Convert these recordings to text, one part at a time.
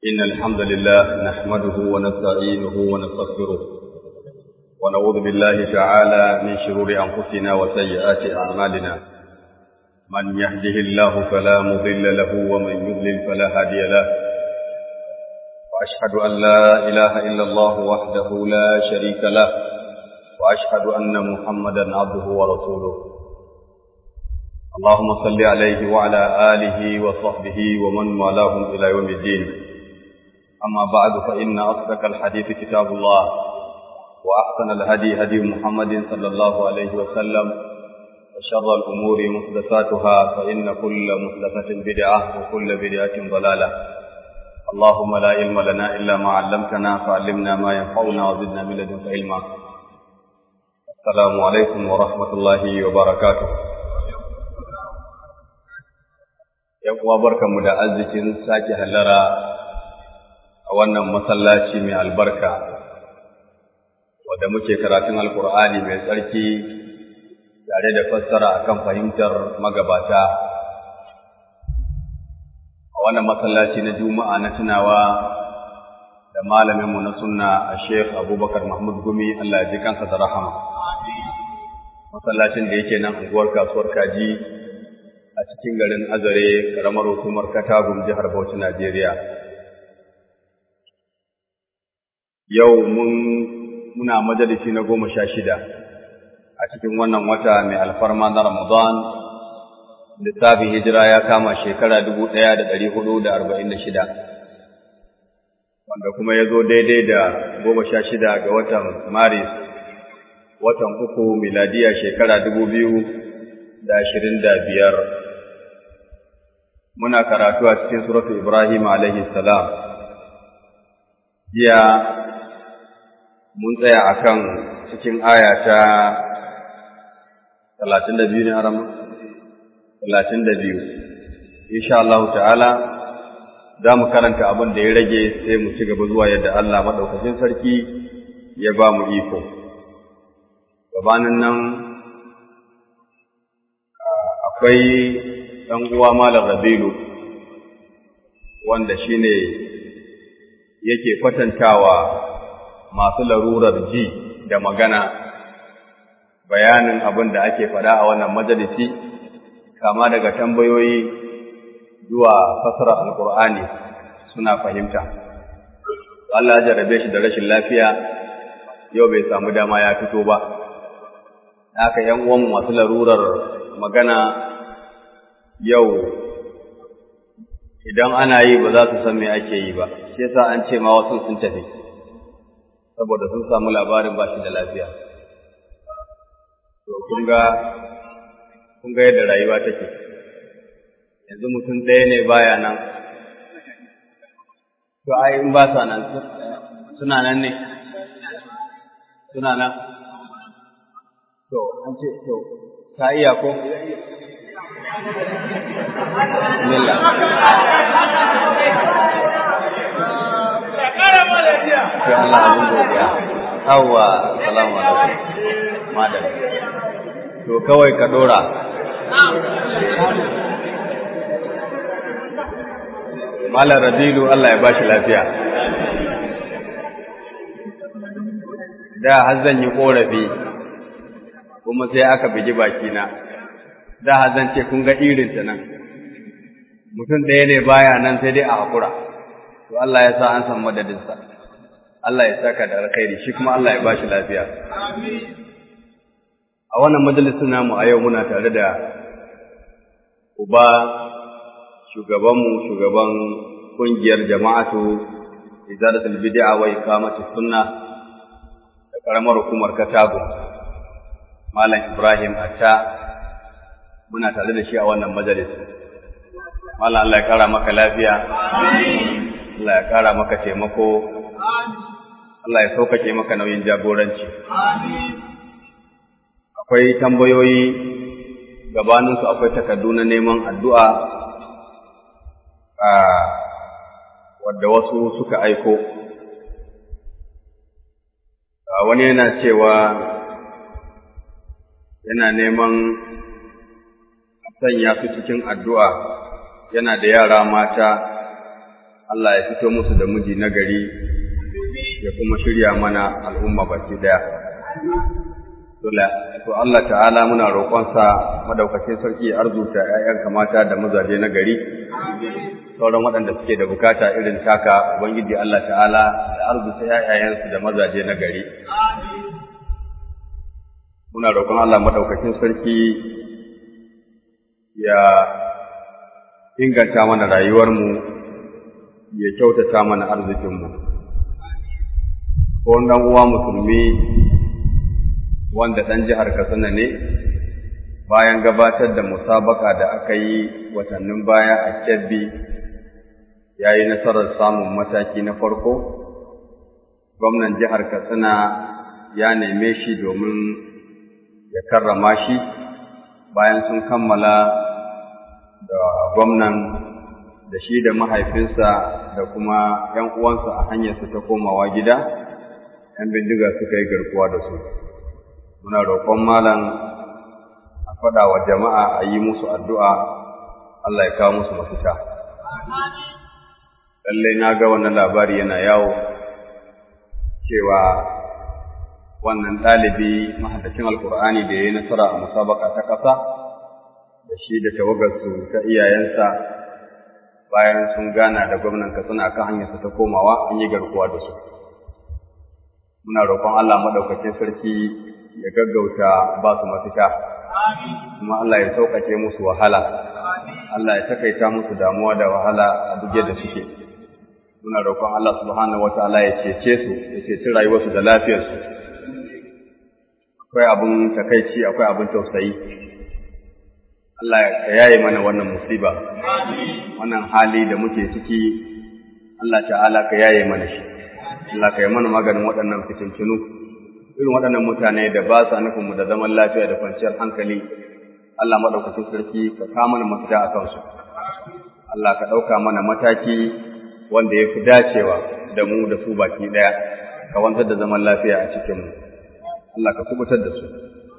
إن الحمد لله نحمده ونستعينه ونستغفره ونعوذ بالله تعالى من شرور أنفسنا وسيئات أعمالنا من يهده الله فلا مضل له ومن يضلل فلا هادي له وأشهد أن لا إله إلا الله وحده لا شريك له وأشهد أن محمدا عبده ورسوله اللهم صل عليه وعلى آله وصحبه ومن والاهم إلى يوم الدين أما بعد فإن أصدق الحديث كتاب الله وأحسن الهدي هدي محمد صلى الله عليه وسلم وشر الأمور محدثاتها فإن كل محدثة بدعة وكل بدعة ضلالة اللهم لا علم لنا إلا ما علمتنا فعلمنا ما ينفعنا وزدنا من لدنك علما السلام عليكم ورحمة الله وبركاته ‘yan uwa barkanmu da arzikin sake hallara a wannan masallaci mai albarka, wadda muke karatun Alƙur'ani mai tsarki tare da fassara akan fahimtar magabata. A wannan masallaci na Juma'a na tunawa da malaminmu na sunna a Sheikh Abubakar Mahmud Gumi Allah ya ji kansa da rahama. Masallacin da yake nan unguwar kasuwar Kaji a cikin garin Azare, ƙaramar hukumar Katagum, jihar Bauchi, Najeriya. Yau mun muna majalisi na goma sha shida a cikin wannan wata mai alfarma na Ramadan, lissafin hijira ya kama shekara dubu ɗaya da ɗari hudu da arba'in da shida, wanda kuma ya zo daidai da goma sha shida ga watan Maris, watan uku miladiya shekara dubu biyu da ashirin da biyar. muna karatu a cikin suratu Ibrahim alaihi salam. Jiya mun tsaya akan cikin aya ta talatin da biyu ne haram? Talatin da biyu. Insha Allah ta'ala za mu karanta abin da ya rage sai mu ci gaba zuwa yadda Allah maɗaukacin sarki ya ba mu iko. Gabanin nan akwai ɗan uwa Malam Rabilu wanda shine yake kwatantawa masu larurar ji da magana bayanin abin da ake faɗa a wannan majalisi kama daga tambayoyi zuwa fasara alkur'ani suna fahimta Allah ya jarabe shi da rashin lafiya yau bai samu dama ya fito ba haka ‘yan uwanmu masu larurar magana yau idan ana yi ba za su san me ake yi ba shi yasa an ce ma wasu sun tafi saboda sun samu labarin ba shi da lafiya to kun ga kun ga yadda rayuwa take yanzu mutum ɗaya ne baya nan to ai in ba sa nan suna nan ne suna nan to an ce to ka iya ko Bismillah. Sai Allah abin godiya. Yawwa, salamu alaikum. Madam. To kawai ka dora. Malam Rabilu Allah ya bashi lafiya. Da har zan yi korafi kuma sai aka bigi bakina. da zan ce kun ga irinta nan mutum ɗaya ne baya nan sai dai a haƙura to Allah ya sa an san madadinsa Allah ya saka da alkhairi shi kuma Allah ya ba shi lafiya a wannan majalisun namu a yau muna tare da uba shugabanmu shugaban ƙungiyar jama'atu izalatul bid'a wa iqamatus sunna da karamar hukumar Katago Malam Ibrahim Atta muna tare da shi a wannan majalis. Mallam Allah ya kara maka lafiya, Allah ya kara maka taimako, Allah ya sauƙaƙe maka nauyin jagoranci. Akwai tambayoyi gabaninsu akwai takardu na neman addu'a wadda wasu suka aiko. Wani yana cewa yana neman sanya su cikin addu'a yana da yara mata Allah ya fito musu da miji na gari ya kuma shirya mana al'umma baki daya to Allah ta'ala muna roƙonsa madaukakin sarki ya arzuta ‘ya'yanka mata da mazaje na gari sauran waɗanda suke da bukata irin taka ubangiji Allah ta'ala da arzuta ‘ya'yayensu da mazaje na gari muna roƙon Allah madaukakin sarki ya inganta mana rayuwarmu ya kyautata mana arzikinmu ko ɗan uwa musulmi wanda ɗan jihar Katsina ne bayan gabatar da musabaka da aka yi watannin baya a Kebbi ya yi nasarar samun mataki na farko gwamnan jihar Katsina ya neme shi domin ya karrama shi bayan sun kammala da gwamnan da shi da mahaifinsa da kuma ‘yan uwansa a hanyarsa ta komawa gida, ‘yan bindiga suka yi garkuwa da su. Muna roƙon malam a faɗa wa jama'a a yi musu addu'a, Allah ya kawo musu mafita. Lallai na ga wannan labari yana yawo cewa wannan ɗalibi mahaddacin Alƙur'ani da ya yi nasara a musabaka ta ƙasa, da shi da tawagarsu ta iyayensa bayan sun gana da gwamnan Katsina kan hanyarsa ta komawa an yi garkuwa da su. Muna roƙon Allah maɗaukacin sarki ya gaggauta ba su mafita, kuma Allah ya sauƙaƙe musu wahala, Allah ya takaita musu damuwa da wahala a duk da suke. Muna roƙon Allah subhanahu wata'ala ya cece su, ya ceci rayuwarsu da lafiyarsu. Akwai abin takaici, akwai abin tausayi. Allah ya yaye mana wannan musiba, wannan hali da muke ciki, Allah ta'ala ka yaye mana shi, Allah ka yi mana maganin waɗannan fitintunu, irin waɗannan mutane da ba sa nufinmu da zaman lafiya da kwanciyar hankali, Allah maɗaukacin sarki ka ka mana mafita a kansu. Allah ka ɗauka mana mataki wanda ya fi dacewa da mu da su baki ɗaya, ka wanzar da zaman lafiya a cikinmu. Allah ka kubutar da su.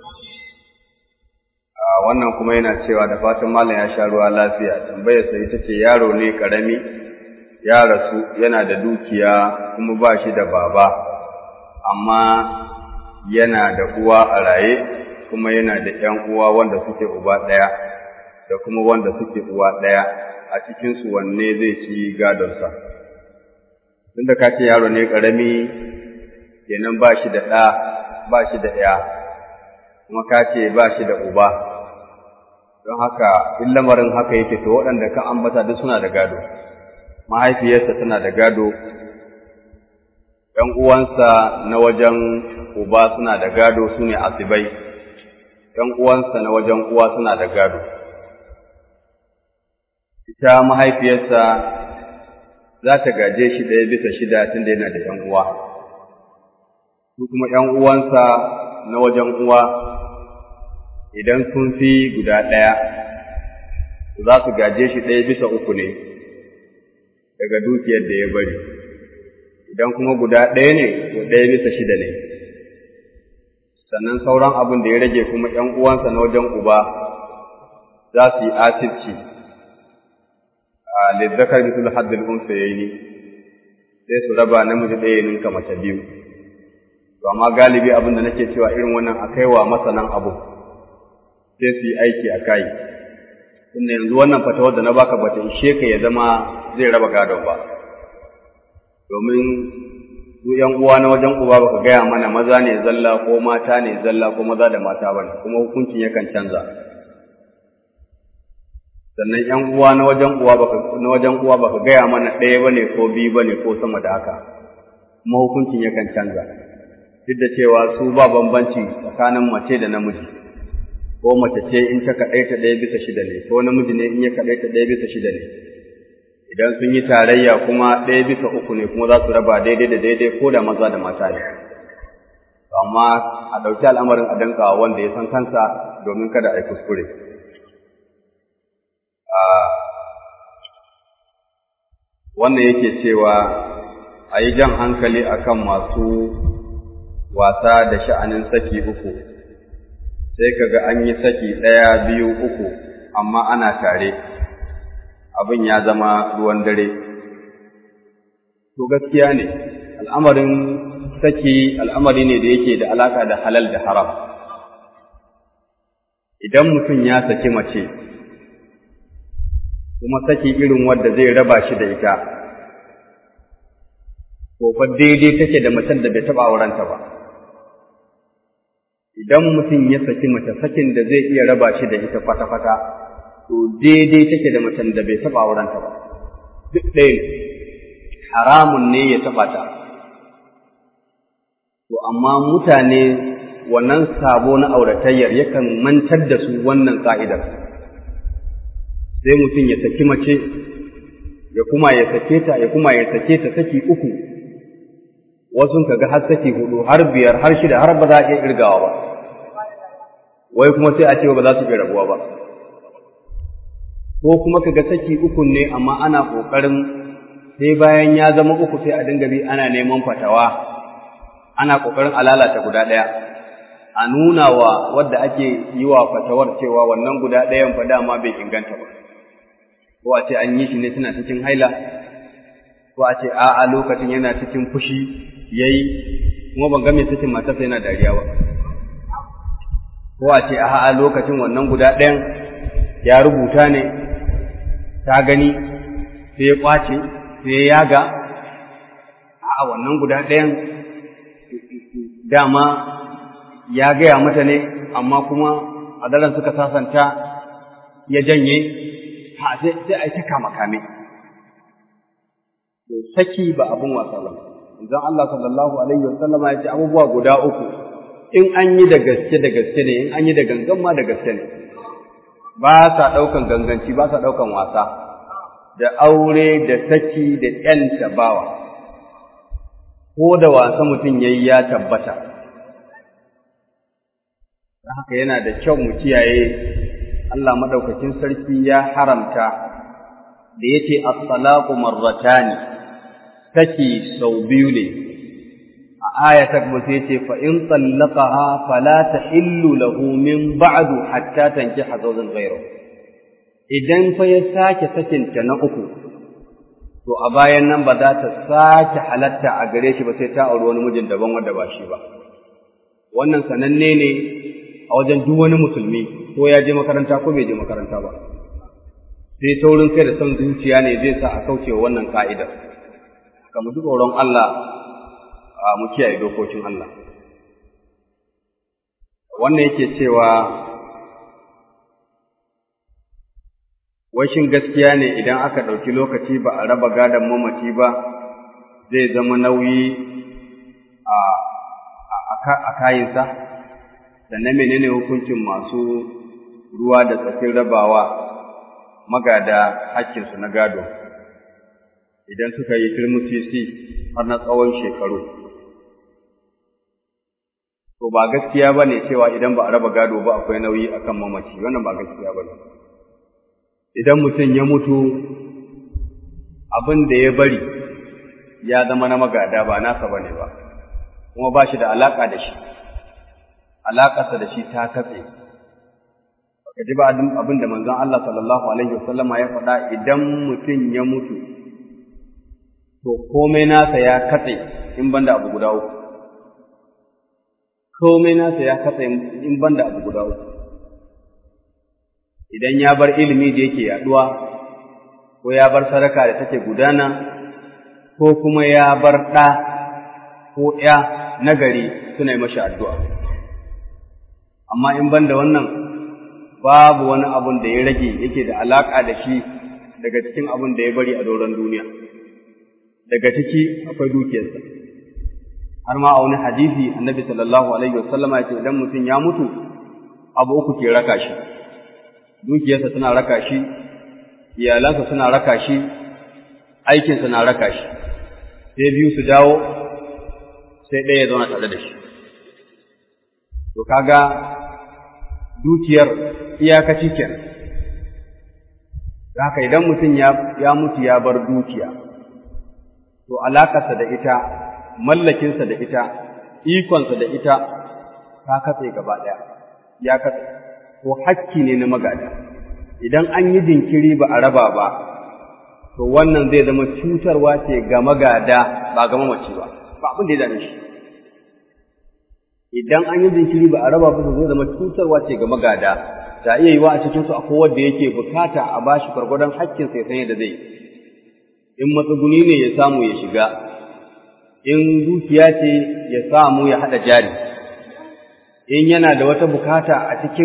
wannan kuma yana cewa da fatan malam ya sha ruwa lafiya tambayar sa ita ce yaro ne karami ya rasu yana da dukiya kuma ba shi da baba amma yana da uwa a raye kuma yana da ƴan uwa wanda suke uba ɗaya da kuma wanda suke uwa ɗaya a cikin su wanne zai ci gadonsa tunda ka ce yaro ne karami kenan ba shi da ɗa ba shi da ɗaya kuma ka ce ba shi da uba don haka in lamarin haka yake to waɗanda ka ambata duk suna da gado mahaifiyarsa tana da gado ‘yan uwansa na wajen uba suna da gado su ne asibai ‘yan uwansa na wajen uwa suna da gado ita mahaifiyarsa za ta gaje shi ɗaya bisa shida tun da yana da ‘yan uwa su kuma ‘yan uwansa na wajen uwa idan sun fi guda ɗaya, za su gaje shi ɗaya bisa uku ne daga dukiyar da ya bari, idan kuma guda ɗaya ne, to ɗaya bisa shida ne. Sannan sauran abin da ya rage kuma ‘yan uwansa na wajen uba za su yi asirci a lizzakar bisul haddul unsa ya yi sai su raba namiji ɗaya ninka mace biyu. To amma galibi abin da nake cewa irin wannan a kaiwa masanan abu. sai su yi aiki a kai inda yanzu wannan fatawar da na baka bata ishe ka ya zama zai raba gadon ba domin su ‘yan uwa na wajen uba baka gaya mana maza ne zalla ko mata ne zalla ko maza da mata ba ne kuma hukuncin yakan canza sannan ‘yan uwa na wajen uwa baka na wajen uwa baka gaya mana ɗaya ba ne ko biyu ba ne ko sama da haka kuma hukuncin yakan canza duk da cewa su ba bambanci tsakanin mace da namiji ko mace ce in ta kaɗaita ɗaya bisa shida ne ko namiji ne in ya kaɗaita ɗaya bisa shida ne idan sun yi tarayya kuma ɗaya bisa uku ne kuma za su raba daidai da daidai ko da maza da mata ne amma a ɗauki al'amarin a danka wanda ya san kansa domin kada a yi kuskure wannan yake cewa a yi jan hankali akan masu wasa da sha'anin saki uku sai kaga an yi saki ɗaya biyu uku amma ana tare abin ya zama ruwan dare to gaskiya ne al'amarin saki al'amari ne da yake da alaka da halal da haram idan mutum ya saki mace kuma saki irin wadda zai raba shi da ita to fa daidai take da macen da bai taɓa aurenta ba idan mutum ya saki mace sakin da zai iya raba shi da ita kwata-kwata to daidai take da macen da bai taɓa aurenta ba duk ɗaya ne haramun ne ya taɓa ta to amma mutane wannan sabo na auratayyar yakan mantar da su wannan ka'idar sai mutum ya saki mace ya kuma ya sake ta ya kuma ya sake ta saki uku wasu kaga har saki hudu har biyar har shida har ba za a iya kirgawa ba wai kuma sai a ce ba za su iya rabuwa ba ko kuma kaga saki uku ne amma ana kokarin sai bayan ya zama uku sai a dinga bi ana neman fatawa ana kokarin a lalata guda ɗaya a nuna wa wadda ake yi wa fatawar cewa wannan guda ɗayan fa dama bai inganta ba ko a ce an yi shi ne tana cikin haila ko a ce a'a lokacin yana cikin fushi yayi kuma ban ga mai cikin matarsa yana dariya ba ko a ce a'a lokacin wannan guda ɗayan ya rubuta ne ta gani sai ya kwace sai ya yaga a'a wannan guda ɗayan dama ya gaya mata ne amma kuma a daren suka sasanta ya janye ha sai a yi ta kama kame to saki ba abin wasa ba idan Allah sallallahu alaihi wasallama ya ce abubuwa guda uku in an yi da gaske da gaske ne in an yi da gangan ma da gaske ne ba sa ɗaukan ganganci ba sa ɗaukan wasa da aure da saki da ƴanta bawa ko da wasa mutum yayi ya tabbata haka yana da kyau mu kiyaye Allah madaukakin sarki ya haramta da yace as-salaqu marratani saki sau biyu ne a aya ta kuma sai yace fa in tallaqaha fala tahillu lahu min ba'du hatta tankiha zawjan ghayra idan fa ya sake sakin ta na uku to a bayan nan ba za ta sake halatta a gare shi ba sai ta auri wani mijin daban wanda ba shi ba wannan sananne ne a wajen duk wani musulmi ko ya je makaranta ko bai je makaranta ba sai taurin kai da son zuciya ne zai sa a kaucewa wannan ka'idar kamar duk tsoron Allah a mu kiyaye dokokin Allah wannan yake cewa washin gaskiya ne idan aka ɗauki lokaci ba a raba gadon mamaci ba zai zama nauyi a kayinsa sannan menene hukuncin masu ruwa da tsakin rabawa magada hakkinsu na gado idan suka yi turmusisi har na tsawon shekaru to ba gaskiya ba ne cewa idan ba a raba gado ba akwai nauyi akan mamaci wannan ba gaskiya ba ne idan mutum ya mutu abin da ya bari ya zama na magada ba nasa ba ne ba kuma ba shi da alaƙa da shi alaƙarsa da shi ta katse baka ji ba abin da manzon Allah sallallahu alaihi wasallama ya faɗa idan mutum ya mutu to komai nasa ya katse in banda abu guda uku komai nasa ya katse in banda abu guda uku idan ya bar ilimi da yake yaduwa ko ya bar sadaka da take gudana ko kuma ya bar ɗa ko ‘ya nagari suna yi mashi addu'a. Amma in ban da wannan babu wani abun da ya rage yake da alaƙa da shi daga cikin abun da ya bari a doron duniya. Daga ciki akwai dukiyarsa. Har ma a wani hadisi annabi sallallahu alaihi wasallama ya ce idan mutum ya mutu abu uku ke raka shi. Dukiyarsa tana raka shi, iyalansa suna raka shi, aikinsa na raka shi. Sai biyu su dawo sai ɗaya ya zauna tare da shi. To kaga dukiyar iyakaci kenan. Haka idan mutum ya mutu ya bar dukiya, to alakarsa da ita, mallakinsa da ita, ikonsa da ita, ta katse gaba ɗaya, ya katse, ko hakki ne na magada. Idan an yi jinkiri ba a raba ba, to wannan zai zama cutarwa ce ga magada ba ga mamaci ba ba abin da ya dame shi idan an yi jinkiri ba a raba ba zai zama cutarwa ce ga magada ta iya yiwa a cikin su akwai wanda yake bukata a bashi gwargwadon hakkin sai san yadda zai in matsuguni ne ya samu ya shiga in dukiya ce ya samu ya haɗa jari in yana da wata bukata a cikin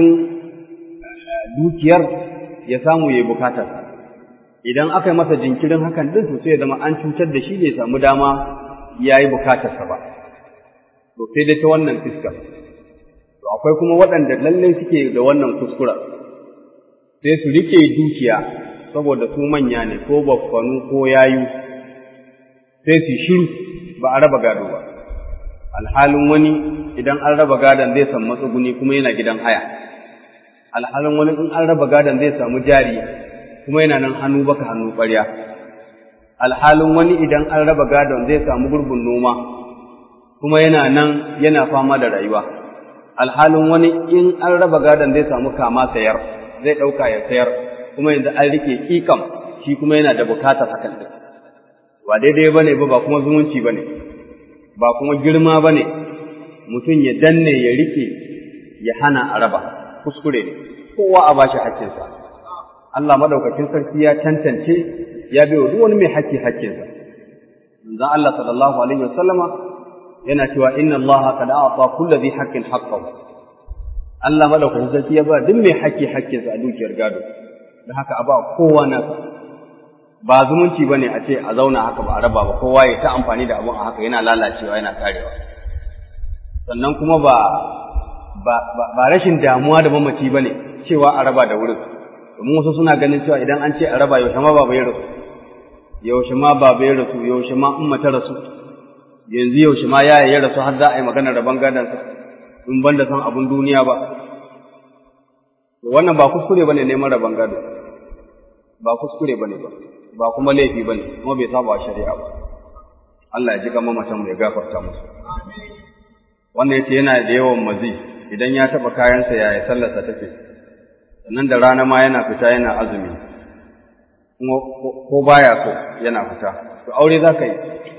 dukiyar ya samu ya yi bukatar idan aka yi masa jinkirin hakan din to sai ya zama an cutar da shi bai samu dama ya yi bukatarsa ba to sai dai ta wannan fiskar to akwai kuma waɗanda lallai suke da wannan kuskura sai su rike dukiya saboda su manya ne ko baffanu ko yayu sai su shiru ba a raba gado ba alhalin wani idan an raba gadon zai samu matsuguni kuma yana gidan haya alhalin wani in an raba gadon zai samu jari kuma yana nan hannu baka hannu ƙwarya alhalin wani idan an raba gadon zai samu gurbin noma kuma yana nan yana fama da rayuwa alhalin wani in an raba gadon zai samu kama sayar zai ɗauka ya sayar kuma yanzu an rike ƙiƙam shi kuma yana da bukatar hakan ɗin ba daidai ba ne ba ba kuma zumunci ba ne ba kuma girma ba ne mutum ya danne ya rike ya hana a raba kuskure ne kowa a bashi haƙƙinsa Allah madaukakin sarki ya tantance ya bai wa duk wani mai haƙƙi haƙƙinsa manzon Allah sallallahu alaihi wasallama yana cewa inna Allah qad a'ta kulli dhi haqqin haqqahu Allah madaukakin sarki ya ba duk mai haƙƙi haƙƙinsa a dukiyar gado da haka a ba kowa nasa ba zumunci bane a ce a zauna haka ba a raba ba kowa ya ta amfani da abun a haka yana lalacewa yana karewa sannan kuma ba ba rashin damuwa da mamaci bane cewa a raba da wurin domin wasu suna ganin cewa idan an ce a raba yaushe ma baba ya rasu yaushe ma baba ya rasu yaushe ma umma ta rasu yanzu yaushe ma yaya ya rasu har za a yi maganar raban gadansa in ban da san abun duniya ba wannan ba kuskure bane neman raban gado ba kuskure bane ba ba kuma laifi bane kuma bai saba shari'a ba Allah ya ji gama mamatan ya gafarta musu wannan yace yana da yawan mazi idan ya taba kayansa yaya sallarsa take sannan da rana ma yana fita yana azumi kuma ko baya so yana fita to aure za ka yi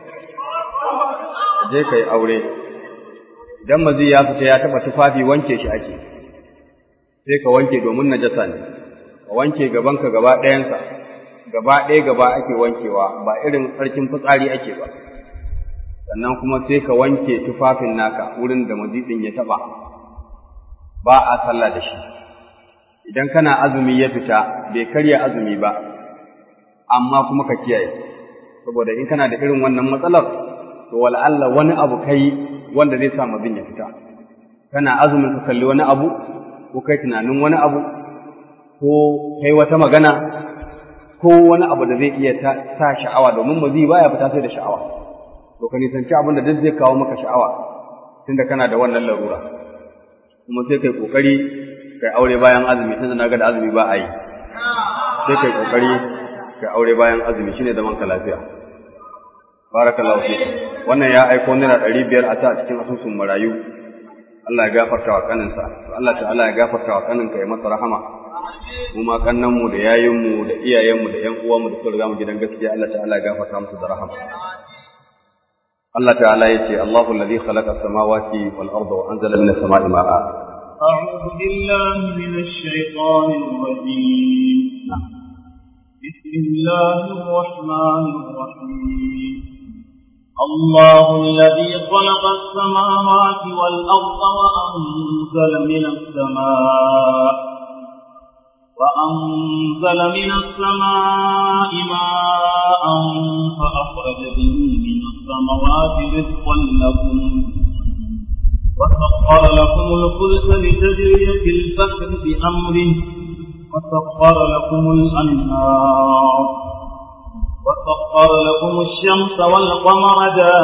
je ka yi aure idan mazi ya fita ya taba tufafi wanke shi ake sai ka wanke domin najasa ne ka wanke gabanka gaba ɗayansa gaba ɗaya gaba ake wankewa ba irin sarkin fitsari ake ba sannan kuma sai ka wanke tufafin naka wurin da mazidin ya taɓa ba a sallah da shi idan kana azumi ya fita bai karya azumi ba amma kuma ka kiyaye saboda in kana da irin wannan matsalar to wal'alla wani abu kai wanda zai sa mazin ya fita kana azumin ka kalli wani abu ko kai tunanin wani abu ko kai wata magana ko wani abu da zai iya sa sha'awa domin mazi baya fita sai da sha'awa to ka nisanci abin da duk zai kawo maka sha'awa tunda kana da wannan larura kuma sai kai kokari kai aure bayan azumi tunda na ga da azumi ba a yi sai kai kokari kai aure bayan azumi shine zaman ka lafiya barakallahu fi wannan ya aiko naira ɗari biyar a sa cikin asusun marayu Allah ya gafarta wa kaninsa Allah ta'ala ya gafarta wa kaninka ya masa rahama mu ma kannan mu da yayin mu da iyayen mu da ƴan uwan mu da suka riga mu gidan gaskiya Allah ta'ala ya gafarta musu da rahama Allah ta'ala yace Allahu alladhi khalaqa as-samawati wal arda wa anzala minas sama'i ma'a أعوذ بالله من الشيطان الرجيم بسم الله الرحمن الرحيم الله الذي خلق السماوات والأرض وأنزل من السماء وأنزل من السماء ماء فأخرج به من الثمرات رزقا لكم وسخر لكم الفلك لتجري في البحر بأمره وسخر لكم الأنهار وسخر لكم الشمس والقمر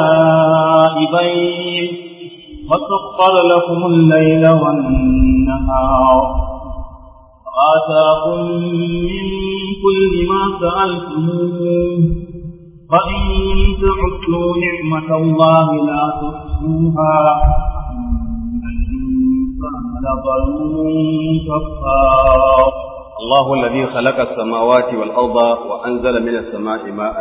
دائبين وسخر لكم الليل والنهار وآتاكم من كل ما سألتموه فإن تعدوا نعمة الله لا تحصوها إن الإنسان لظلوم كفار الله الذي خلق السماوات والأرض وأنزل من السماء ماء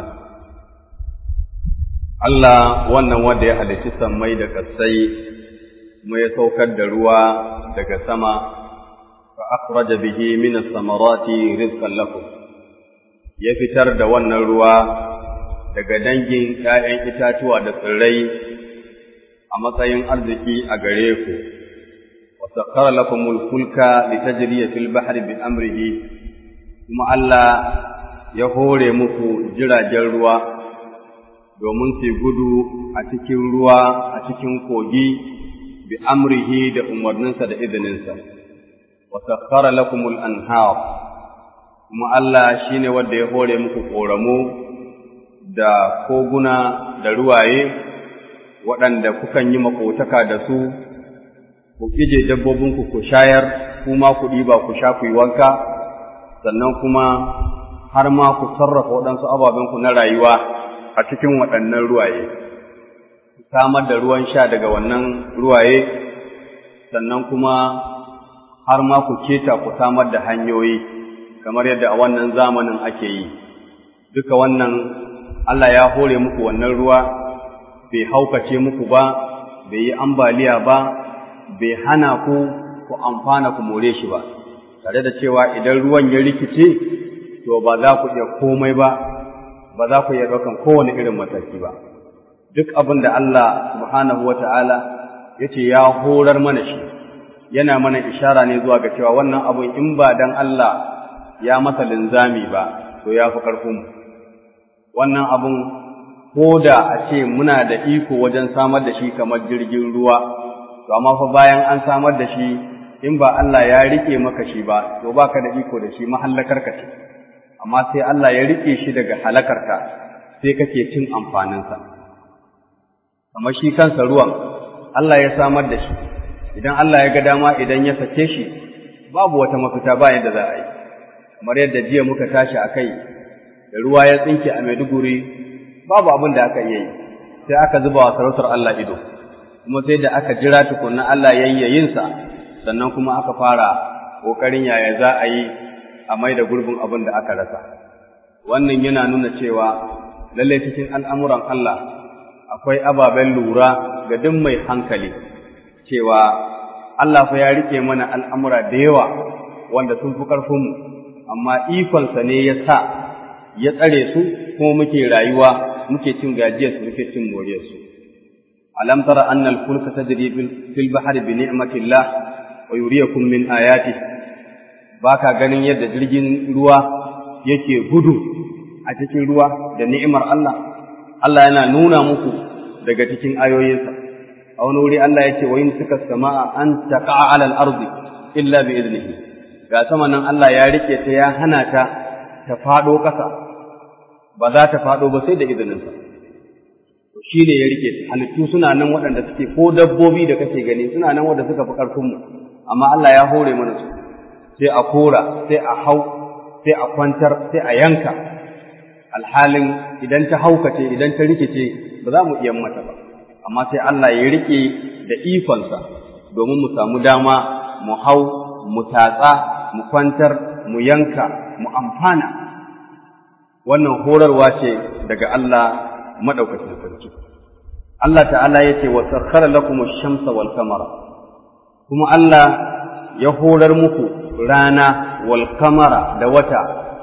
Allah wannan wanda ya halicci sammai da kasai kuma ya saukar da ruwa daga sama fa akhraja bihi min as-samarati rizqan lakum ya fitar da wannan ruwa daga dangin ‘ya'yan itatuwa da tsirrai a matsayin arziki a gare ku, wa sakkara lakumul fulka li tajriya fil bahri bi amrihi kuma Allah ya hore muku jiragen ruwa domin su gudu a cikin ruwa a cikin kogi bi amrihi da umarninsa da izininsa, wa sakkara lakumul anhar kuma Allah shine wanda ya hore muku ƙoramu da koguna da ruwaye waɗanda kukan yi makotaka da su, ku ije dabbobinku ku shayar, kuma ku ɗiba ku sha ku yi wanka, sannan kuma har ma ku sarrafa waɗansu ababenku na rayuwa a cikin waɗannan ruwaye. Ku samar da ruwan sha daga wannan ruwaye, sannan kuma har ma ku keta ku samar da hanyoyi, kamar yadda a wannan zamanin ake yi. Duka wannan Allah ya hore muku wannan ruwa bai haukace muku ba bai yi ambaliya ba bai hana ku ku amfana ku more shi ba tare da cewa idan ruwan ya rikice to ba za ku iya komai ba ba za ku iya ɗaukan kowane irin mataki ba duk abin da Allah subhanahu wata'ala ya ce ya horar mana shi yana mana ishara ne zuwa ga cewa wannan abin in ba dan Allah ya masa linzami ba to ya fi ƙarfinmu wannan abun ko da a ce muna da iko wajen samar da shi kamar jirgin ruwa to amma fa bayan an samar da shi in ba Allah ya rike maka shi ba to baka da iko da shi mahallakar ka ce amma sai Allah ya rike shi daga halakarka sai kake cin amfaninsa kamar shi kansa ruwan Allah ya samar da shi idan Allah ya ga dama idan ya sake shi babu wata mafita ba yadda za a yi kamar yadda jiya muka tashi a kai da ruwa ya tsinke a Maiduguri babu abin da aka iya yi sai aka zuba wa sarautar Allah ido kuma sai da aka jira tukunna Allah yayyayinsa sannan kuma aka fara ƙoƙarin yaya za a yi a mai da gurbin abin da aka rasa wannan yana nuna cewa lallai cikin al'amuran Allah akwai ababen lura ga duk mai hankali cewa Allah fa ya rike mana al'amura da yawa wanda sun fi ƙarfinmu amma ikonsa ne ya sa ya tsare su kuma muke rayuwa muke cin gajiyarsu muke cin moriyarsu alam tara anna al-fulka tajri fil bahri bi ni'matillah wa yuriyakum min ayati baka ganin yadda jirgin ruwa yake gudu a cikin ruwa da ni'imar Allah Allah yana nuna muku daga cikin ayoyinsa a wani wuri Allah yake wa suka sama'a an taqa'a 'ala al-ardi illa bi idnihi ga sama nan Allah ya rike ta ya hana ta ta fado ƙasa ba za ta faɗo ba sai da izininsa. Shi ne ya rike halittu suna nan waɗanda suke ko dabbobi da kake gani suna nan wanda suka fi ƙarfinmu, amma Allah ya hore mana su, sai a kora, sai a hau, sai a kwantar, sai a yanka. Alhalin idan ta haukace, idan ta rikice, ba za mu iya mata ba, amma sai Allah ya rike da ikonsa domin mu samu dama mu hau, mu tatsa, mu kwantar, mu yanka, mu amfana. wannan horarwa ce daga Allah madaukakin sarki Allah ta'ala yace wa sakhara lakum ash-shamsa wal qamara kuma Allah ya horar muku rana wal qamara da wata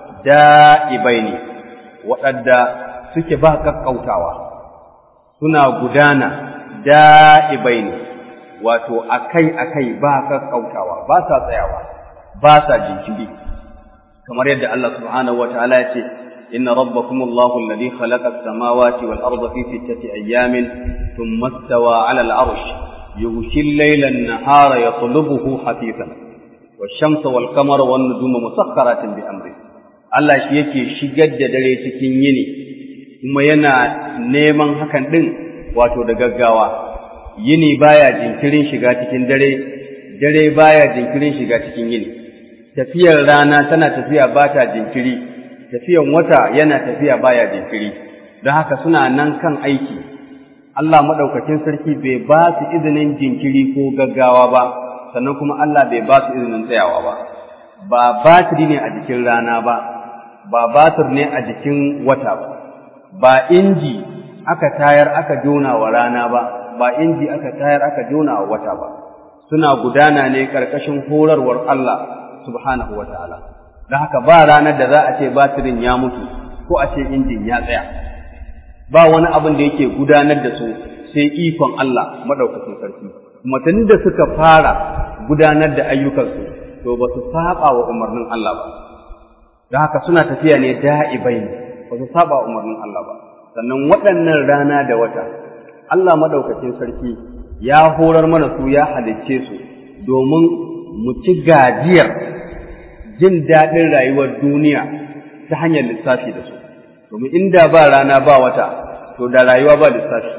da'ibaini waɗanda suke ba kakkautawa suna gudana da'ibaini wato akai akai ba kakkautawa ba sa tsayawa ba sa jinkiri kamar yadda Allah subhanahu wa ta'ala ya ce إن ربكم الله الذي خلق السماوات والأرض في ستة أيام ثم استوى على العرش يغشي الليل النهار يطلبه حثيثا والشمس والقمر والنجوم مسخرات بأمره Allah shi yake shigar da dare cikin yini kuma yana neman hakan din wato da gaggawa yini baya jinkirin shiga cikin dare dare baya jinkirin shiga cikin yini tafiyar rana tana tafiya ba ta jinkiri tafiyan wata yana tafiya baya jinkiri don haka suna nan kan aiki Allah madaukakin sarki bai ba su izinin jinkiri ko gaggawa ba sannan kuma Allah bai ba su izinin tsayawa ba ba batiri ne a jikin rana ba ba batir ne a jikin wata ba ba inji aka tayar aka jona wa rana ba ba inji aka tayar aka jona wa wata ba suna gudana ne karkashin horarwar Allah subhanahu wa ta'ala da haka ba ranar da za a ce batirin ya mutu ko a ce injin ya tsaya ba wani abin da yake gudanar da su sai ikon Allah madaukakin sarki kuma da suka fara gudanar da ayyukansu to ba su saba wa umarnin Allah ba da haka suna tafiya ne da'ibai ne ba su saba wa umarnin Allah ba sannan waɗannan rana da wata Allah madaukakin sarki ya horar mana su ya halicce su domin mu ci gajiyar jin daɗin rayuwar duniya ta hanyar lissafi da su domin inda ba rana ba wata to da rayuwa ba lissafi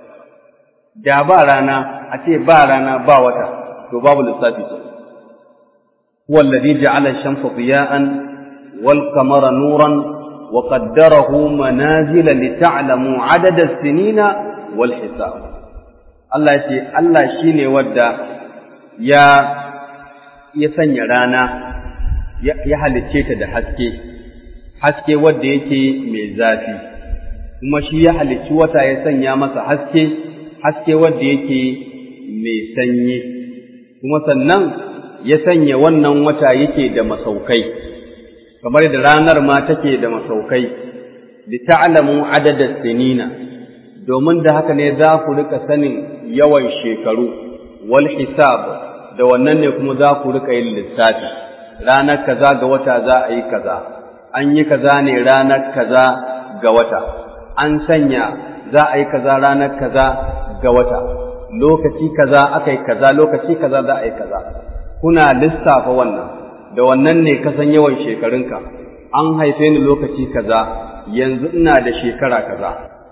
da ba rana a ce ba rana ba wata to babu lissafi ce huwa alladhi ja'ala ash-shamsa diya'an wal qamara nuran wa qaddarahu manazila lita'lamu 'adada as-sinina wal hisab Allah ce Allah shine wadda ya ya sanya rana ya halicce ta da haske haske wadda yake mai zafi kuma shi ya halicci wata ya sanya masa haske haske wadda yake mai sanyi kuma sannan ya sanya wannan wata yake da masaukai kamar da ranar ma take da masaukai li ta'lamu adada sinina domin da haka ne za ku rika sanin yawan shekaru wal hisab da wannan ne kuma za ku rika yin lissafi ranar kaza ga wata za a yi kaza an yi kaza ne ranar kaza ga wata an sanya za a yi kaza ranar kaza ga wata lokaci kaza aka yi kaza lokaci kaza za a yi kaza kuna lissafa wannan da wannan ne ka san yawan shekarunka an haife ni lokaci kaza yanzu ina da shekara kaza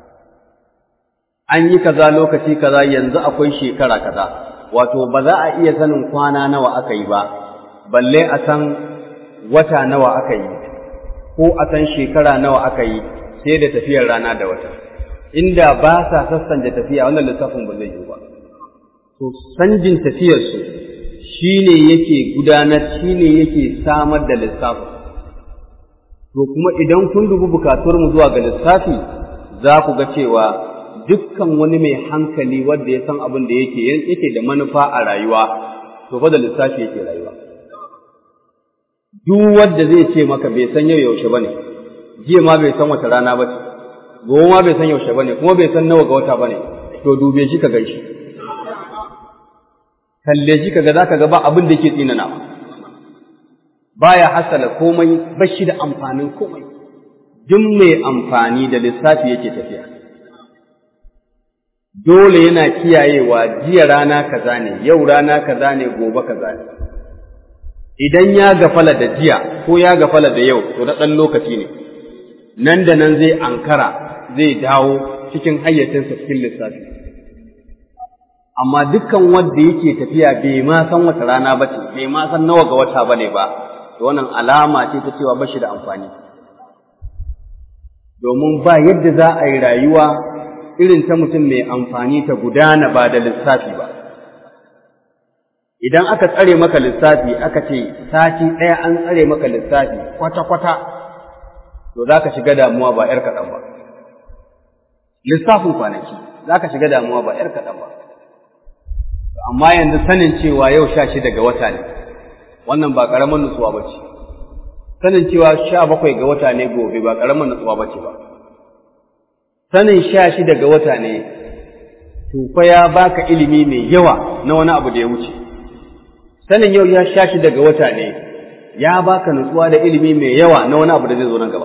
an yi kaza lokaci kaza yanzu akwai shekara kaza wato ba za a iya sanin kwana nawa aka yi ba balle a san wata nawa aka yi ko a san shekara nawa aka yi sai da tafiyar rana da wata inda ba sa sassan da tafiya wannan lissafin ba zai yi ba to sanjin tafiyarsu shi ne yake gudanar shi ne yake samar da lissafin to kuma idan kun dubi mu zuwa ga lissafi za ku ga cewa dukkan wani mai hankali wanda ya san abin da yake yake da manufa a rayuwa to fa da lissafi yake rayuwa duk wanda zai ce maka bai san yau yaushe bane jiya ma bai san wata rana ba ce gobe ma bai san yaushe bane kuma bai san nawa ga wata bane to dube shi ka gan shi kalle shi kaga zaka ga ba abin da yake tsinana baya hasala komai bashi da amfanin komai duk mai amfani da lissafi yake tafiya dole yana kiyayewa jiya rana kaza ne yau rana kaza ne gobe kaza ne idan ya gafala da jiya ko ya gafala da yau to na ɗan lokaci ne nan da nan zai ankara zai dawo cikin hayyacinsa cikin lissafi amma dukkan wanda yake tafiya bai ma san wata rana ba ce bai ma san nawa ga wata ba ne ba to wannan alama ce ta cewa ba shi da amfani domin ba yadda za a yi rayuwa irin ta mutum mai amfani ta gudana ba da lissafi ba idan aka tsare maka lissafi aka ce sati ɗaya an tsare maka lissafi kwata-kwata to za ka shiga damuwa ba ‘yar kaɗan ba lissafin kwanaki za ka shiga damuwa ba ‘yar kaɗan ba amma yanzu sanin cewa yau sha shida ga wata ne wannan ba ƙaramin nutsuwa ba ce sanin cewa sha bakwai ga wata ne gobe ba ƙaramin nutsuwa ba ce ba sanin sha shida ga wata ne tufa ya baka ilimi mai yawa na wani abu da ya wuce sanin yau ya sha shida ga wata ne ya baka nutsuwa da ilimi mai yawa na wani abu da zai zo nan gaba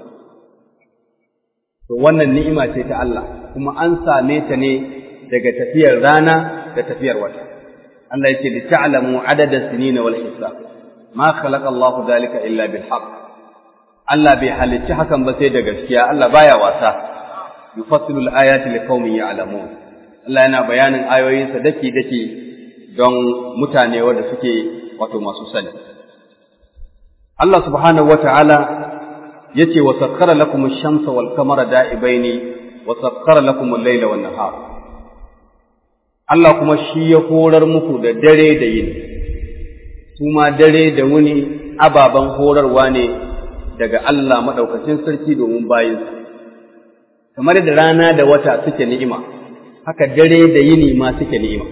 to wannan ni'ima ce ta Allah kuma an same ta ne daga tafiyar rana da tafiyar wata Allah yake li ta'lamu adada sinina wal hisab ma khalaqa Allahu dhalika illa bil haqq Allah bai halicci hakan ba sai da gaskiya Allah baya wasa yufassilu al ayati liqaumin ya'lamun Allah yana bayanin ayoyinsa dake dake don mutane wanda suke wato masu sani Allah subhanahu wata'ala yace wa sakkara lakum ash-shamsa wal qamara da'ibaini wa sakkara lakum al-layla wan nahar Allah kuma shi ya horar muku da dare da yini su ma dare da wuni ababen horarwa ne daga Allah maɗaukacin sarki domin bayinsa kamar da rana da wata suke ni'ima haka dare da yini ma suke ni'ima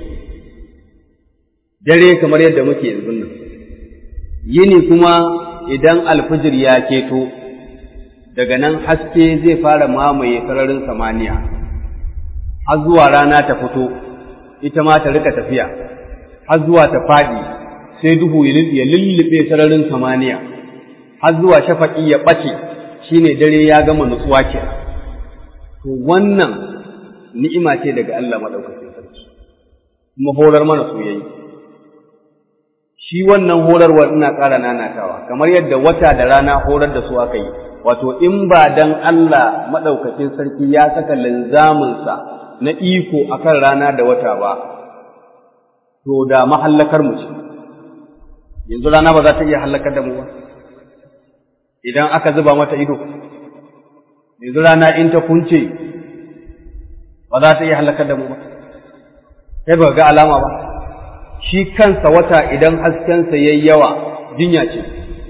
dare kamar yadda muke yanzu nan yini kuma idan alfijir ya keto daga nan haske zai fara mamaye sararin samaniya har zuwa rana ta fito ita ma ta rika tafiya har zuwa ta faɗi sai duhu ya lullube sararin samaniya har zuwa shafaƙi ya ɓace shine dare ya gama nutsuwa ke to wannan ni'ima ce daga Allah maɗaukakin sarki kuma horar mana soyayya shi wannan horarwar ina ƙara nanatawa kamar yadda wata da rana horar da su aka yi wato in ba dan Allah maɗaukakin sarki ya saka linzaminsa na iko akan rana da wata ba to da mahallakar mu ce yanzu rana ba za ta iya hallakar da mu ba idan aka zuba mata ido yanzu rana in ta kunce ba za ta iya hallakar da mu ba sai ba ga alama ba shi kansa wata idan haskensa ya yi yawa jinya ce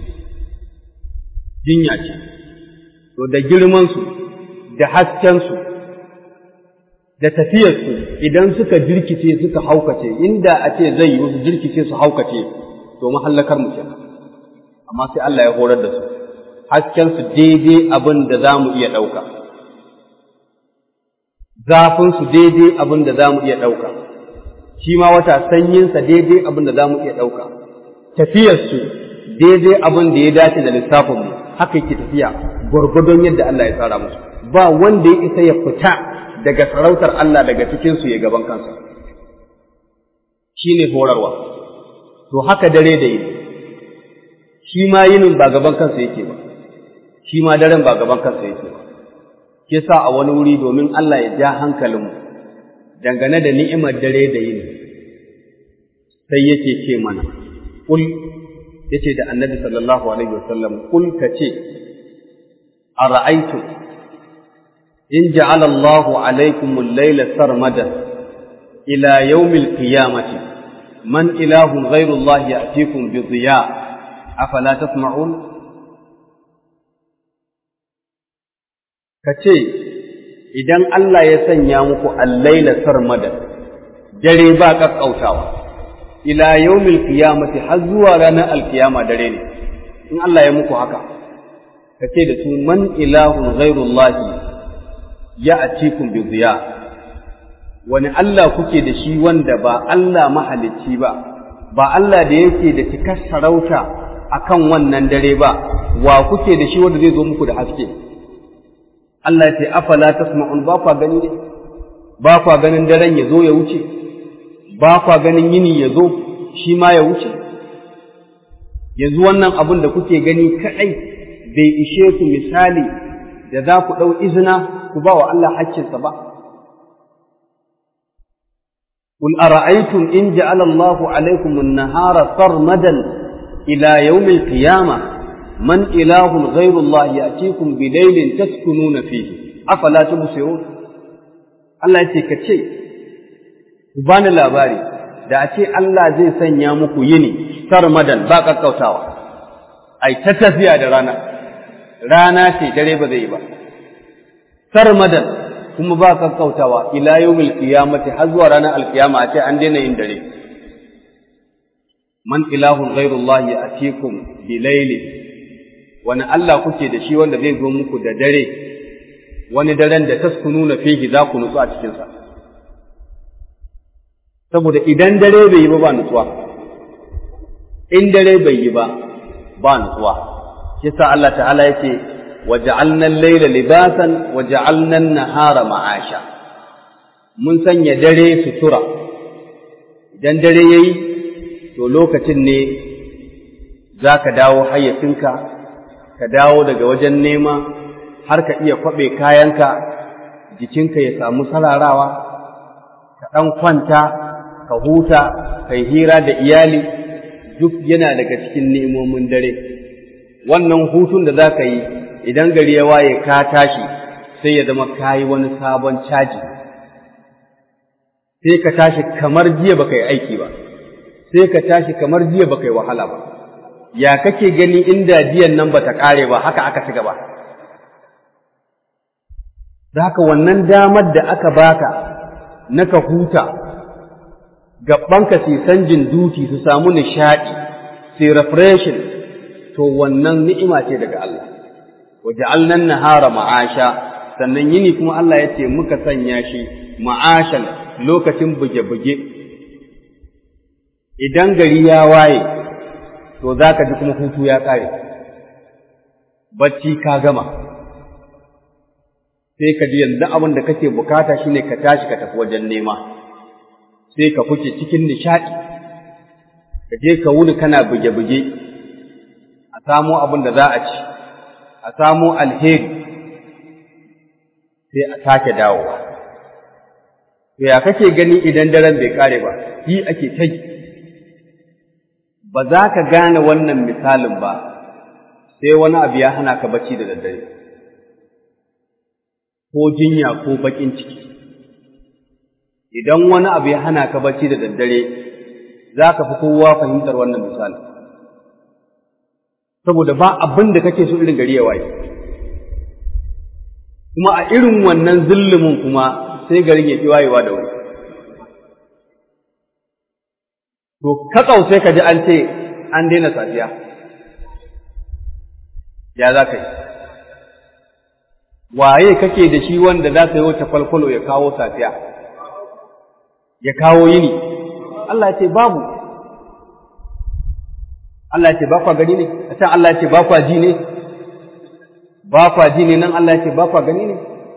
jinya ce to da girmansu da haskensu da tafiyarsu idan suka jirkice suka haukace inda a ce zai yi su jirkice su haukace to mahallakar mu kenan amma sai Allah ya horar da su haskensu daidai abin da za mu iya ɗauka zafinsu daidai abin da za mu iya ɗauka shi ma wata sanyinsa daidai abin da za mu iya ɗauka tafiyarsu daidai abin da ya dace da lissafinmu haka yake tafiya gwargwadon yadda Allah ya tsara musu ba wanda ya isa ya fita daga sarautar Allah daga cikinsu ya gaban kansa shi ne horarwa to haka dare da yini shi ma yinin ba gaban kansa yake ba shi ma daren ba gaban kansa yake ba ke sa a wani wuri domin Allah ya ja hankalinmu dangane da ni'imar dare da yini sai yake ce mana kul yace da annabi sallallahu alaihi wasallam kul ka ce ara'aytu in ja'ala Allah alaikum al-layla sarmadan ila yawm al-qiyamati man ilahun ghayru Allah ya'tikum bi dhiya afala tasma'un kace idan Allah ya sanya muku al-layla sarmadan dare ba kakkautawa ila yawmil qiyamati har zuwa ranar alkiyama dare ne in Allah ya muku haka kace da su man ilahun ghairullahi ya atikum bi ziya wani Allah kuke da shi wanda ba Allah mahalicci ba ba Allah da yake da cikar sarauta akan wannan dare ba wa kuke da shi wanda zai zo muku da haske Allah ya ce afala tasma'un ba kwa gani ne ba kwa ganin daren ya zo ya wuce ba kwa ganin yini ya zo shi ma ya wuce yanzu wannan abin da kuke gani kaɗai bai ishe ku misali da za ku ɗau izina ku ba wa Allah haƙƙinsa ba قل أرأيتم إن جعل الله عليكم النهار سرمدا إلى يوم القيامة من إله غير الله يأتيكم بليل تسكنون فيه أفلا تبصرون الله يتكتشي بان labari. da a ce Allah zai sanya muku yini sarmadan ba kakkautawa ai ta tafiya da rana rana ce dare ba zai yi ba sarmadan kuma ba kakkautawa ila yawmil qiyamati har zuwa ranar alkiyama a ce an daina yin dare man ilahun ghairullahi atikum bilaili wani Allah kuke da shi wanda zai zo muku da dare wani daren da taskununa fihi za ku nutsu a cikinsa saboda idan dare bai yi ba ba nutsuwa in dare bai yi ba ba nutsuwa kisa Allah ta'ala yake waja'alna al-layla libasan waja'alna an-nahara ma'asha mun sanya dare sutura idan dare yayi to lokacin ne zaka dawo hayyacinka ka dawo daga wajen nema har ka iya kwabe kayanka jikinka ya samu sararawa ka ɗan kwanta ka huta kai hira da iyali duk yana daga cikin ni'imomin dare wannan hutun da za ka yi idan gari ya waye ka tashi sai ya zama ka yi wani sabon caji sai ka tashi kamar jiya baka yi aiki ba sai ka tashi kamar jiya baka yi wahala ba ya kake gani inda jiyan nan bata kare ba haka aka ci gaba da haka wannan damar da aka baka na ka huta gabanka su sanjin duti su samu nishaɗi su refreshing to wannan ni'ima ce daga Allah waja'alnan nahara ma'asha sannan yini kuma Allah ya ce muka sanya shi ma'ashan lokacin buge-buge idan gari ya waye to za ka ji kuma hutu ya ƙare bacci ka gama sai ka ji yanzu abin da kake bukata shine ka tashi ka tafi wajen nema sai ka fice cikin nishaɗi ka je ka wuni kana buge-buge a samo abin da za a ci a samo alheri sai a sake dawowa to ya kake gani idan daren bai kare ba yi ake ta ba za ka gane wannan misalin ba sai wani abu ya hana ka bacci da daddare ko jinya ko baƙin ciki idan wani abu ya hana ka bacci da daddare za ka fi kowa fahimtar wannan misali saboda ba abin da kake so irin gari ya waye kuma a irin wannan zillumin kuma sai garin ya fi wayewa da wuri to katsau sai ka ji an ce an daina safiya ya za ka yi waye kake da shi wanda za ka yi wata kwalkwalo ya kawo safiya ya kawo yini Allah ya ce babu Allah ya ce ba kwa gani ne a can Allah ya ce ba kwa ji ne ba kwa ji ne nan Allah ya ce ba kwa gani ne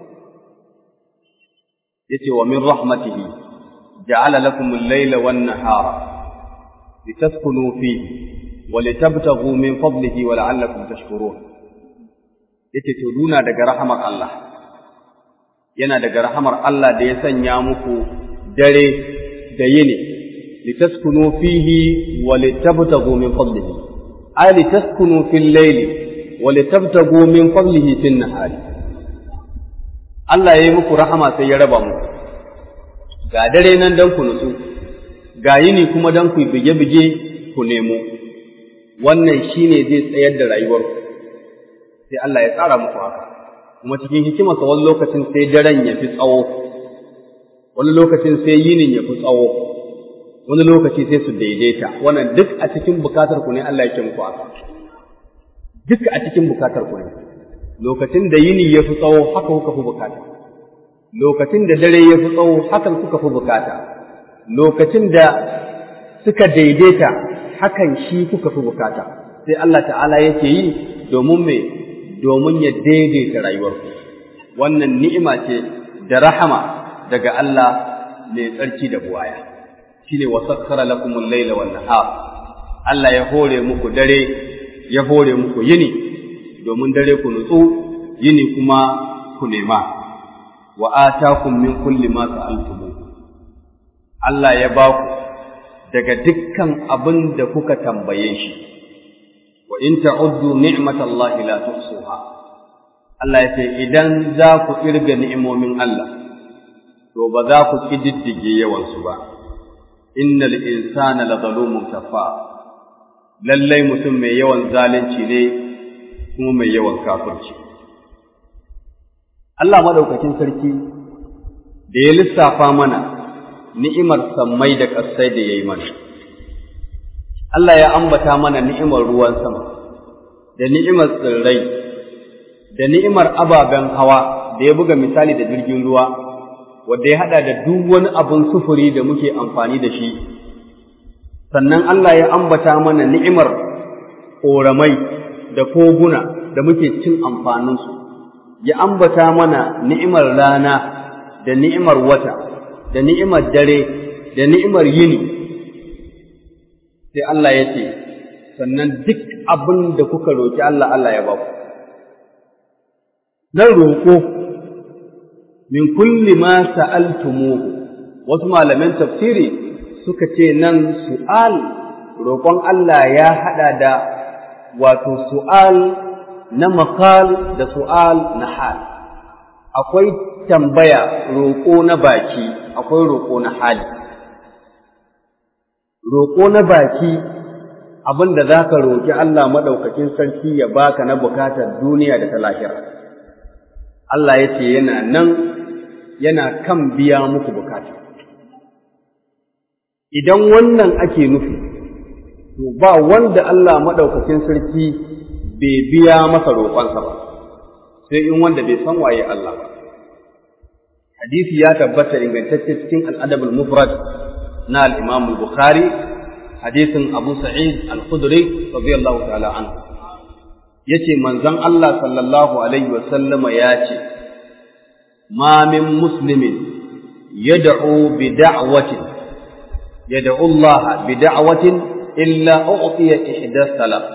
yace wa min rahmatihi ja'ala lakum al-layla wan-nahara litaskunu fihi wa litabtaghu min fadlihi wa la'allakum tashkurun yace to duna daga rahamar Allah yana daga rahamar Allah da ya sanya muku dare da yini litaskunu fihi wa litabtaghu min fadlihi ay litaskunu fil layli wa litabtaghu min fadlihi fin nahari Allah ya yi muku rahama sai ya raba muku ga dare nan dan ku nutsu ga yini kuma dan ku bige-bige ku nemo wannan shine zai tsayar da rayuwarku sai Allah ya tsara muku haka kuma cikin hikimarsa wani lokacin sai daren ya fi tsawo wani lokacin sai yinin ya fi tsawo wani lokaci sai su daidaita wannan duk a cikin bukatar ku ne Allah yake muku haka duk a cikin bukatar ku ne lokacin da yini ya fi tsawo haka kuka fi bukata lokacin da dare ya fi tsawo hakan kuka fi bukata lokacin da suka daidaita hakan shi kuka fi bukata sai Allah ta'ala yake yi domin me domin ya daidaita rayuwarku wannan ni'ima ce da rahama daga Allah mai tsarki da buwaya shine wasakkara lakumul laila wan nahar Allah ya hore muku dare ya hore muku yini domin dare ku nutsu yini kuma ku nema wa atakum min kulli ma sa'altum Allah ya ba ku daga dukkan abin da kuka tambaye shi wa in ta'uddu ni'matallahi la tuhsuha Allah ya ce idan za ku irga ni'imomin Allah to ba za ku kididdige yawansu ba innal insana la zalumun kafar lallai mutum mai yawan zalunci ne kuma mai yawan kafirci Allah madaukakin sarki da ya lissafa mana ni'imar sammai da ƙasai da ya yi mana Allah ya ambata mana ni'imar ruwan sama da ni'imar tsirrai da ni'imar ababen hawa da ya buga misali da jirgin ruwa wanda ya haɗa da duk wani abin sufuri da muke amfani da shi sannan Allah ya ambata mana ni'imar ƙoramai da koguna da muke cin amfaninsu ya ambata mana ni'imar rana da ni'imar wata da ni'imar dare da ni'imar yini sai Allah ya ce sannan duk abin da kuka roƙi Allah Allah ya ba ku nan roƙo min kulli ma sa'altumuhu wasu malaman tafsiri suka ce nan su'al roƙon Allah ya haɗa da wato su'al na makal da su'al na hal akwai tambaya roƙo na baki akwai roƙo na hali roƙo na baki abin da za ka roƙi Allah maɗaukakin sarki ya baka na bukatar duniya da ta lahira. Allah ya ce yana nan yana kan biya muku bukata. Idan wannan ake nufi, to ba wanda Allah maɗaukakin sarki bai biya masa roƙonsa ba, sai in wanda bai san waye Allah ba. Hadisi ya tabbata ingantacce cikin al'adabul mufrad na al-Imam al-Bukhari hadisin Abu Sa'id al-Khudri radiyallahu ta'ala anhu yace manzon Allah sallallahu alaihi wa sallama yace ma min muslimin yad'u bi da'watin yad'u Allah bi da'watin illa u'tiya ihda salat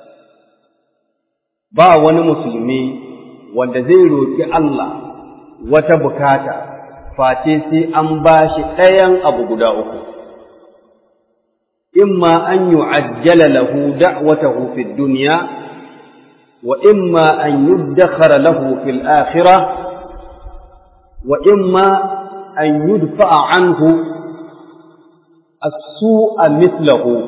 ba wani musulmi wanda zai roki Allah wata bukata face sai an bashi ɗayan abu guda uku إما أن يعجل له دعوته في الدنيا وإما أن يدخر له في الآخرة وإما أن يدفع عنه السوء مثله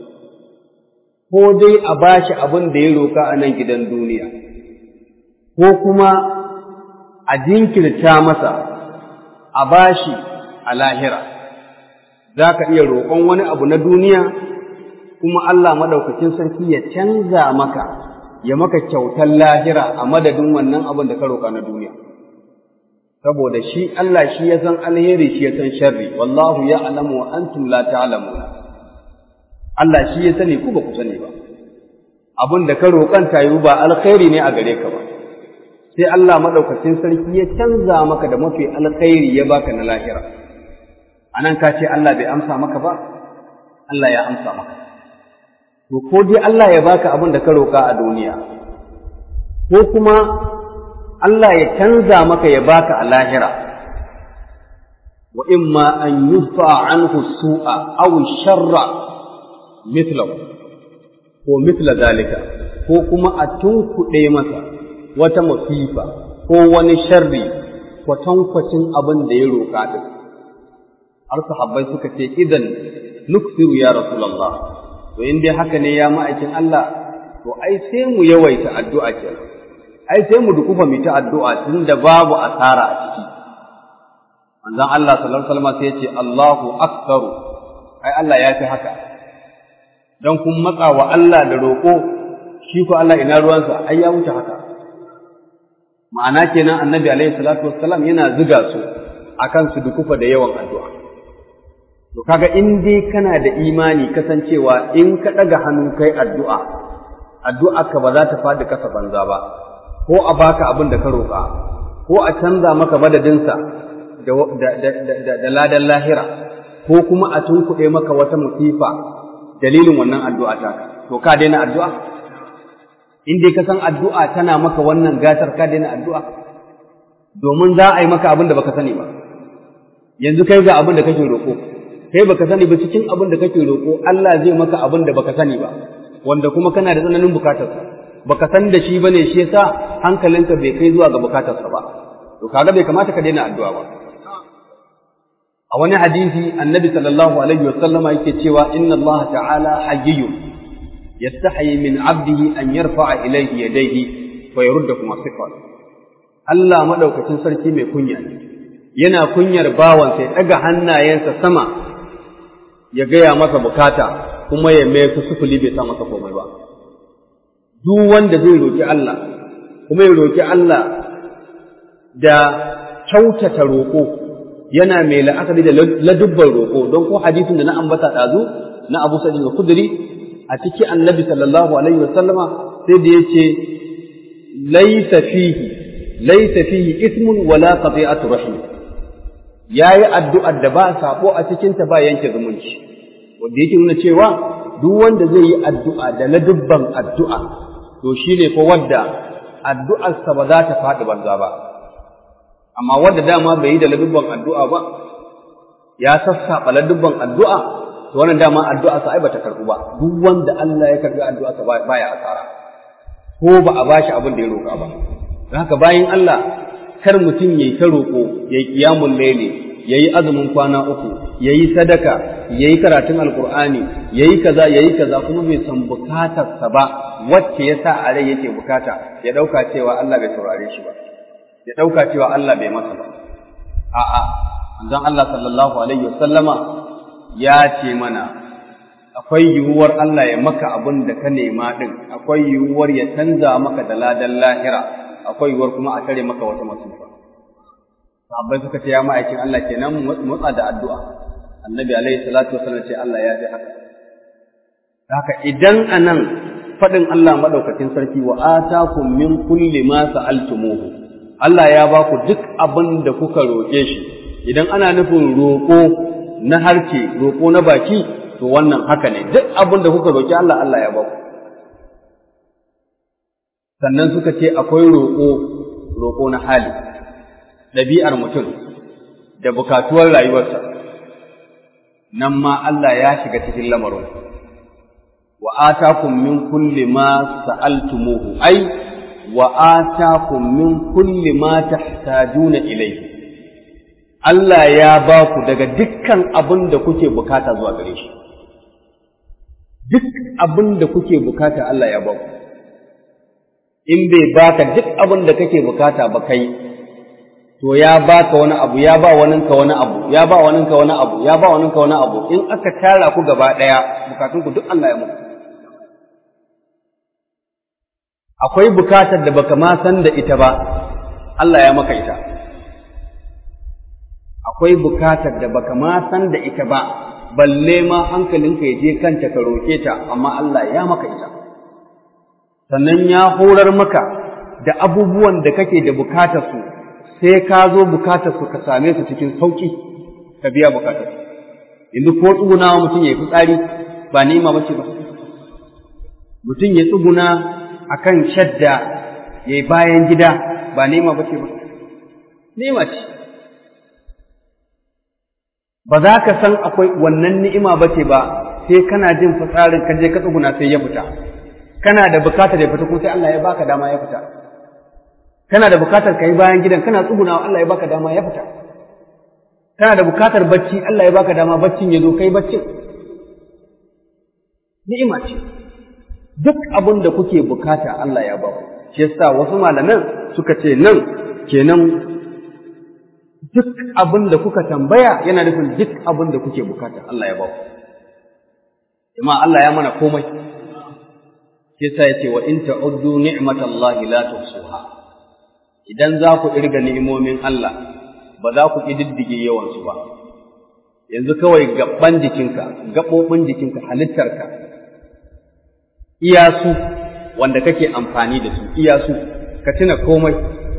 ko dai a bashi abin da ya roka a nan gidan duniya ko kuma a jinkirta masa a bashi a lahira za ka iya roƙon wani abu na duniya kuma Allah maɗaukacin sarki ya canza maka ya maka kyautar lahira a madadin wannan abin da ka roƙa na duniya saboda shi Allah shi ya san alheri shi ya san sharri wallahu ya alamu wa antum la ta'lamuna Allah shi ya sani ku ba ku sani ba abin da ka roƙan tayu ba alkhairi ne a gare ka ba sai Allah maɗaukacin sarki ya canza maka da mafi alkhairi ya baka na lahira a nan ka ce Allah bai amsa maka ba, Allah ya amsa maka. To, ko dai Allah ya baka abin da ka roƙa a duniya, ko kuma Allah ya canza maka ya baka a lahira, wa imma an yufa anhu su'a aw sharra mithlahu ko mithla zalika ko kuma a tunkuɗe masa wata masifa ko wani sharri kwatankwacin abin da ya roƙa din. har sahabbai suka ce idan nuksiru ya rasulullah to in dai haka ne ya ma'aikin Allah to ai sai mu yawaita addu'a kenan ai sai mu dukufa mu ta addu'a tunda babu asara a ciki manzon Allah sallallahu alaihi wasallam sai ya ce Allahu akbaru ai Allah ya fi haka dan kun matsa wa Allah da roƙo shi ko Allah ina ruwansa ai ya wuce haka ma'ana kenan annabi alaihi salatu wassalam yana ziga su akan su dukufa da yawan addu'a To kaga in dai kana da imani kasancewa in ka ɗaga hannu kai addu'a, addu'a ka ba za ta faɗi kasa banza ba, ko a baka abin da ka roƙa, ko a canza maka madadinsa da ladan lahira, ko kuma a tunkuɗe maka wata musifa dalilin wannan addu'a taka. To ka daina addu'a? In dai ka san addu'a tana maka wannan gatar ka daina addu'a? Domin za a yi maka abin da baka sani ba. Yanzu kai ga abin da kake roƙo. kai baka sani ba cikin abin da kake roƙo Allah zai maka abin da baka sani ba wanda kuma kana da tsananin bukatar baka san da shi bane shi yasa hankalinka bai kai zuwa ga bukatarsa ba to kaga bai kamata ka daina addu'a ba a wani hadisi annabi sallallahu alaihi wa sallama yake cewa inna Allah ta'ala hayyun yastahi min 'abdihi an yarfa'a ilayhi yadayhi wa yurda kuma sifat Allah madaukakin sarki mai kunya ne yana kunyar bawansa ya ɗaga hannayensa sama ya gaya masa bukata kuma ya mai su sufuli bai sa masa komai ba duk wanda zai roƙi Allah kuma ya roƙi Allah da kyautata roƙo yana mai la'akari da ladubban roƙo don ko hadisin da na ambata ɗazu na Abu Sa'id al-Khudri a ciki Annabi sallallahu alaihi wasallama sai da yace laysa fihi laysa fihi ismun wala qati'atu rahim yayi addu'ar da ba sabo a cikin ta ba yanke zumunci wanda yake nuna cewa duk wanda zai yi addu'a da ladubban addu'a to shine ko wanda addu'arsa ba za ta faɗi banza ba amma wanda dama bai yi da ladubban addu'a ba ya sassaɓa ladubban addu'a to wannan dama addu'arsa ai bata karɓu ba duk wanda Allah ya karɓi addu'arsa baya asara ko ba a bashi abin da ya roƙa ba don haka bayan Allah kar mutum yayi ta roƙo yayi qiyamul layli yayi azumin kwana uku yayi sadaka yayi karatun alqur'ani yayi kaza yayi kaza kuma bai san bukatarsa ba wacce yasa a rai yake bukata ya dauka cewa Allah bai saurare shi ba ya dauka cewa Allah bai masa ba a'a manzon Allah sallallahu alaihi wasallama ya ce mana akwai yiwuwar Allah ya maka abin da ka nema din akwai yiwuwar ya canza maka da ladan lahira akwai yiwuwar kuma a tare maka wata masifa sahabbai suka ce ya ma'aikin Allah kenan motsa da addu'a annabi alaihi salatu wasallam ce Allah ya ji haka haka idan anan fadin Allah madaukakin sarki wa atakum min kulli ma sa'altumuhu Allah ya ba ku duk abin da kuka roƙe shi idan ana nufin roƙo na harce roƙo na baki to wannan haka ne duk abin da kuka roƙi Allah Allah ya ba ku sannan suka ce akwai roƙo roƙo na hali ɗabi'ar mutum da bukatuwar rayuwarsa nan ma Allah ya shiga cikin lamarin wa atakum min kulli ma sa'altumuhu ai wa atakum min kulli ma tahtajuna ilayhi Allah ya ba ku daga dukkan abin da kuke bukata zuwa gare shi duk abin da kuke bukata Allah ya ba ku in bai baka duk abin da kake bukata ba kai to ya baka wani abu ya ba waninka wani abu ya ba waninka wani abu ya ba waninka wani abu in aka tara ku gaba daya bukatun ku duk Allah ya muku akwai bukatar da baka ma san da ita ba Allah ya maka ita akwai bukatar da baka ma san da ita ba balle ma hankalinka ya je kanta ka roke ta amma Allah ya maka ita sannan ya horar maka da abubuwan da kake da bukatar su sai ka zo bukatar su ka same su cikin sauki ka biya bukatar yanzu ko tsugunawa mutum ya yi fitsari ba ni'ima bace ba mutum ya tsuguna akan shadda ya yi bayan gida ba ni'ima bace ba ni'ima ce ba za ka san akwai wannan ni'ima bace ba sai kana jin fitsarin ka je ka tsuguna sai ya fita kana da bukatar ya fita kuma sai Allah ya baka dama ya fita kana da bukatar ka yi bayan gidan kana tsugunawa Allah ya baka dama ya fita kana da bukatar bacci Allah ya baka dama baccin ya zo kai baccin ni'ima ce duk abin da kuke bukata Allah ya ba ku shi yasa wasu malaman suka ce nan kenan duk abin da kuka tambaya yana nufin duk abin da kuke bukata Allah ya ba ku amma Allah ya mana komai shi yasa yace wa in ta'uddu ni'matallahi la tuhsuha idan za ku irga ni'imomin Allah ba za ku ƙididdige yawansu ba yanzu kawai gaban jikinka gaɓoɓin jikinka halittarka iyasu wanda kake amfani da su iyasu ka tuna komai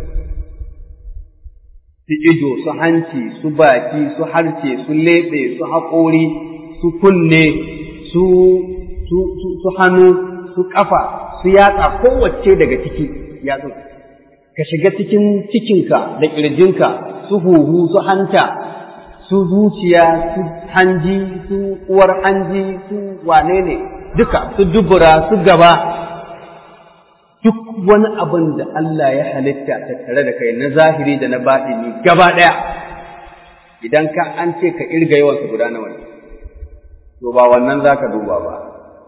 su ido su hanci su baki su harce su leɓe su haƙori su kunne su su hannu su ƙafa su yatsa kowace daga ciki yatsun ka shiga cikin cikinka da ƙirjinka su huhu su hanta su zuciya su hanji su uwar hanji su wane ne duka su dubura su gaba duk wani abin da Allah ya halitta tattare da kai na zahiri da na baɗini gaba ɗaya idan ka an ce ka irga yawansu guda nawa ne to ba wannan za ka duba ba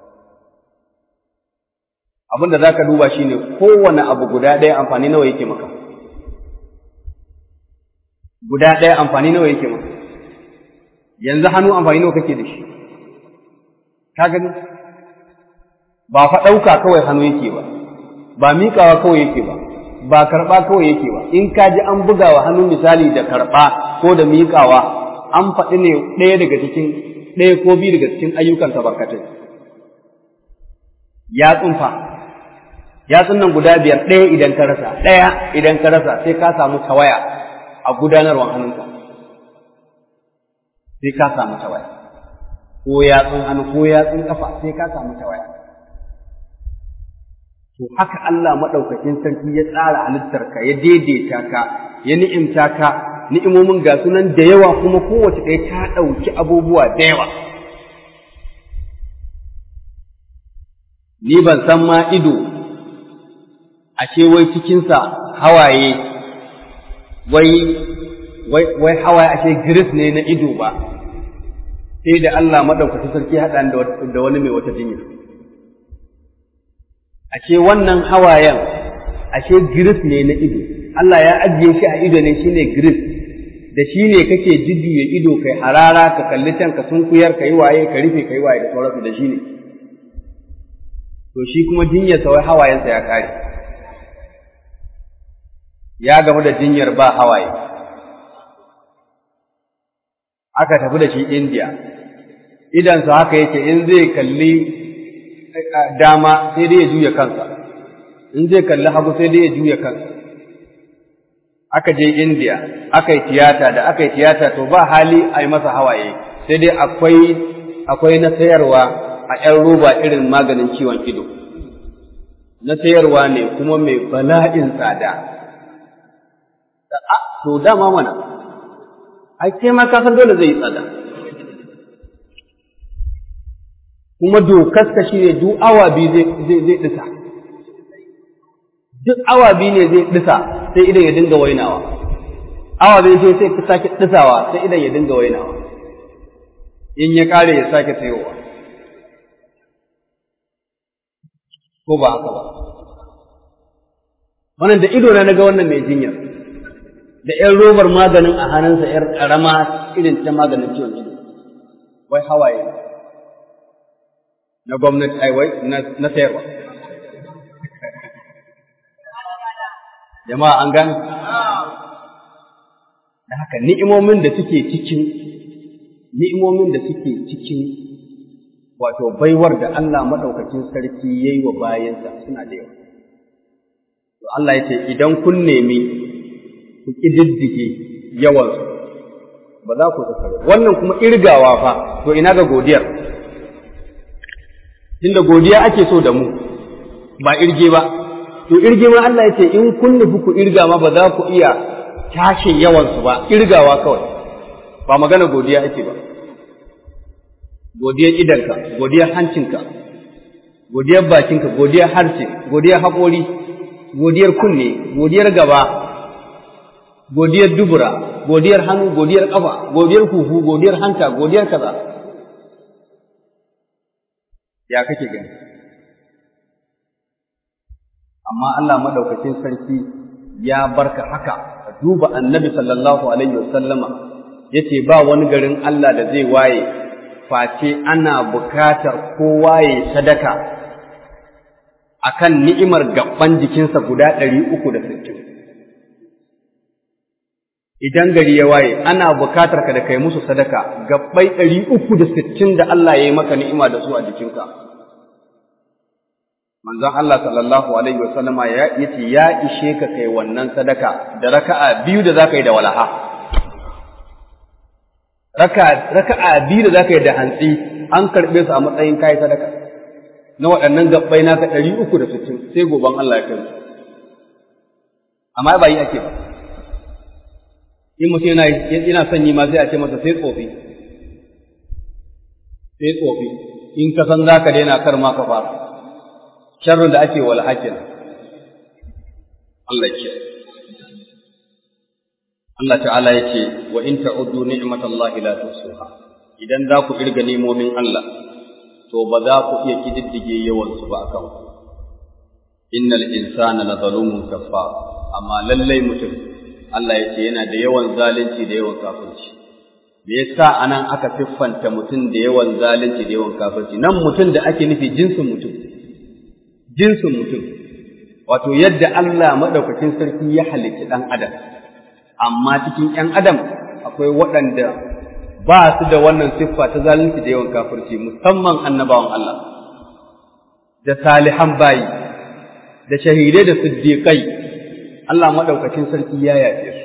abin da za ka duba shi ne kowane abu guda ɗaya amfani nawa yake maka guda ɗaya amfani nawa yake maka yanzu hannu amfani nawa kake da shi ka gani ba fa ɗauka kawai hannu yake ba ba miƙawa kawai yake ba ba karɓa kawai yake ba in ka ji an buga wa hannu misali da karɓa ko da miƙawa an faɗi ne ɗaya daga cikin ɗaya ko biyu daga cikin ayyukan barkatai ya tsunfa yatsun nan guda biyar ɗaya idan ka rasa ɗaya idan ka rasa sai ka samu tawaya a gudanarwar hannunka sai ka samu tawaya ko yatsun hannu ko yatsun kafa sai ka samu tawaya to haka Allah maɗaukakin sarki ya tsara halittarka ya daidaita ka ya ni'imta ka ni'imomin ga sunan da yawa kuma kowace ɗaya ta ɗauki abubuwa da yawa ni ban san ma ido ashe wai cikinsa hawaye wai wai wai hawaye ashe giris ne na ido ba sai da Allah maɗaukaki sarki haɗa da wani mai wata jinya ashe wannan hawayen ashe giris ne na ido Allah ya ajiye shi a ido ne shine giris da shi ne kake jujjuya ido kai harara ka kalli can ka sunkuyar ka yi waye ka rufe ka yi waye da sauransu da shi ne to shi kuma jinyarsa wai hawayensa ya kare ya gamu da jinyar ba hawaye aka tafi da shi India idansa haka yake in zai kalli dama sai dai ya juya kansa in zai kalli hagu sai dai ya juya kansa aka je India aka yi tiyata da aka yi tiyata to ba hali a yi masa hawaye sai dai akwai akwai na sayarwa a ‘yan roba irin maganin ciwon ido na sayarwa ne kuma mai bala'in tsada to dama mana ai kai ma ka san dole zai yi tsada kuma dokarsa shi ne duk awa biyu zai ɗisa duk awa biyu ne zai ɗisa sai idan ya dinga wainawa awa biyu sai sai ka sake ɗisawa sai idan ya dinga wainawa in ya ƙare ya sake sayowa ko ba haka ba wannan da ido na naga wannan mai jinyar da ‘yan robar maganin a hannunsa ‘yar ƙarama irin ta maganin ciwon ido wai hawaye na gwamnati ai wai na sayarwa jama'a an gane da haka ni'imomin da suke cikin ni'imomin da suke cikin wato baiwar da Allah maɗaukacin sarki ya yi wa bayansa suna da yawa to Allah ya ce idan kun nemi ku ƙididdige yawansu ba za ku tattara wannan kuma irgawa fa to ina ga godiyar tunda godiya ake so da mu ba irge ba to irge ma Allah ya ce in kun nufi ku irga ma ba za ku iya tashin yawansu ba irgawa kawai ba magana godiya ake ba godiyar idanka godiyar hancinka godiyar bakinka godiyar harshe godiyar haƙori godiyar kunne godiyar gaba godiyar dubura godiyar hannu godiyar ƙafa godiyar huhu godiyar hanta godiyar kaza ya kake gani amma Allah madaukakin sarki ya barka haka ka duba annabi sallallahu alaihi wasallama yace ba wani garin Allah da zai waye face ana bukatar kowa ya sadaka akan ni'imar gaban jikinsa guda ɗari uku da sittin. Idan gari ya waye, ana bukatar ka da kai musu sadaka gabbai ɗari uku da sittin da Allah ya yi maka ni'ima da su a jikinka. Manzon Allah sallallahu Alaihi wasallama ya yace ya ishe ka kai wannan sadaka da raka'a biyu da za ka yi da walaha. Raka'a biyu da za ka yi da hantsi an karɓe su a matsayin kayi sadaka. na waɗannan gabbai naka ɗari uku da sittin sai goban Allah ya kai amma ba yi ake ba in mutum yana yana son yi ma sai a ce masa sai tsofi sai tsofi in ka san za ka daina kar ma ka fara sharrin da ake wal hakin Allah ya Allah ta'ala ya ce wa in ta'uddu ni'matallahi la tuhsuha idan za ku kirga nemomin Allah to ba za ku iya kididdige yawansu ba akan ku innal insana la zalumun kaffar amma lallai mutum Allah ya ce yana da yawan zalunci da yawan kafirci me yasa anan aka siffanta mutum da yawan zalunci da yawan kafirci nan mutum da ake nufi jinsin mutum jinsin mutum wato yadda Allah madaukakin sarki ya halicci dan adam amma cikin ƴan adam akwai waɗanda ba su da wannan siffa ta zalunci da yawan kafirci musamman annabawan Allah da salihan bayi da shahidai da siddiqai Allah madaukakin sarki ya yafe su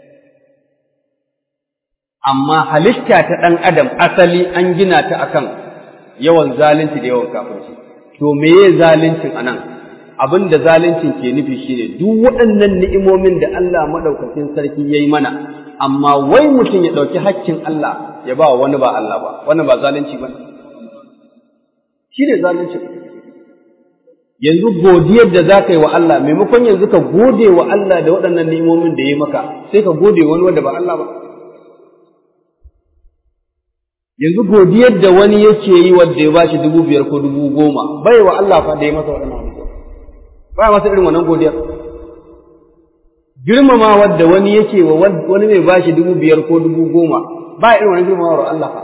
amma halitta ta ɗan adam asali an gina ta akan yawan zalunci da yawan kafirci to meye zaluncin anan abin da zaluncin ke nufi shine duk waɗannan ni'imomin da Allah madaukakin sarki yayi mana amma wai mutum ya ɗauki haƙƙin Allah ya ba wani ba Allah ba, wannan ba zalunci ba. Shi ne zalunci. Yanzu godiyar da za ka yi wa Allah, maimakon yanzu ka gode wa Allah da waɗannan ni'imomin da ya maka, sai ka gode wani wanda ba Allah ba. yanzu godiyar da wani yake yi wanda ya bashi dubu biyar ko dubu goma bai wa Allah fa da ya masa waɗannan abubuwa ba masa irin wannan godiyar girmama wadda wani yake wa wani mai bashi dubu biyar ko dubu goma ba irin wannan girmama wa Allah fa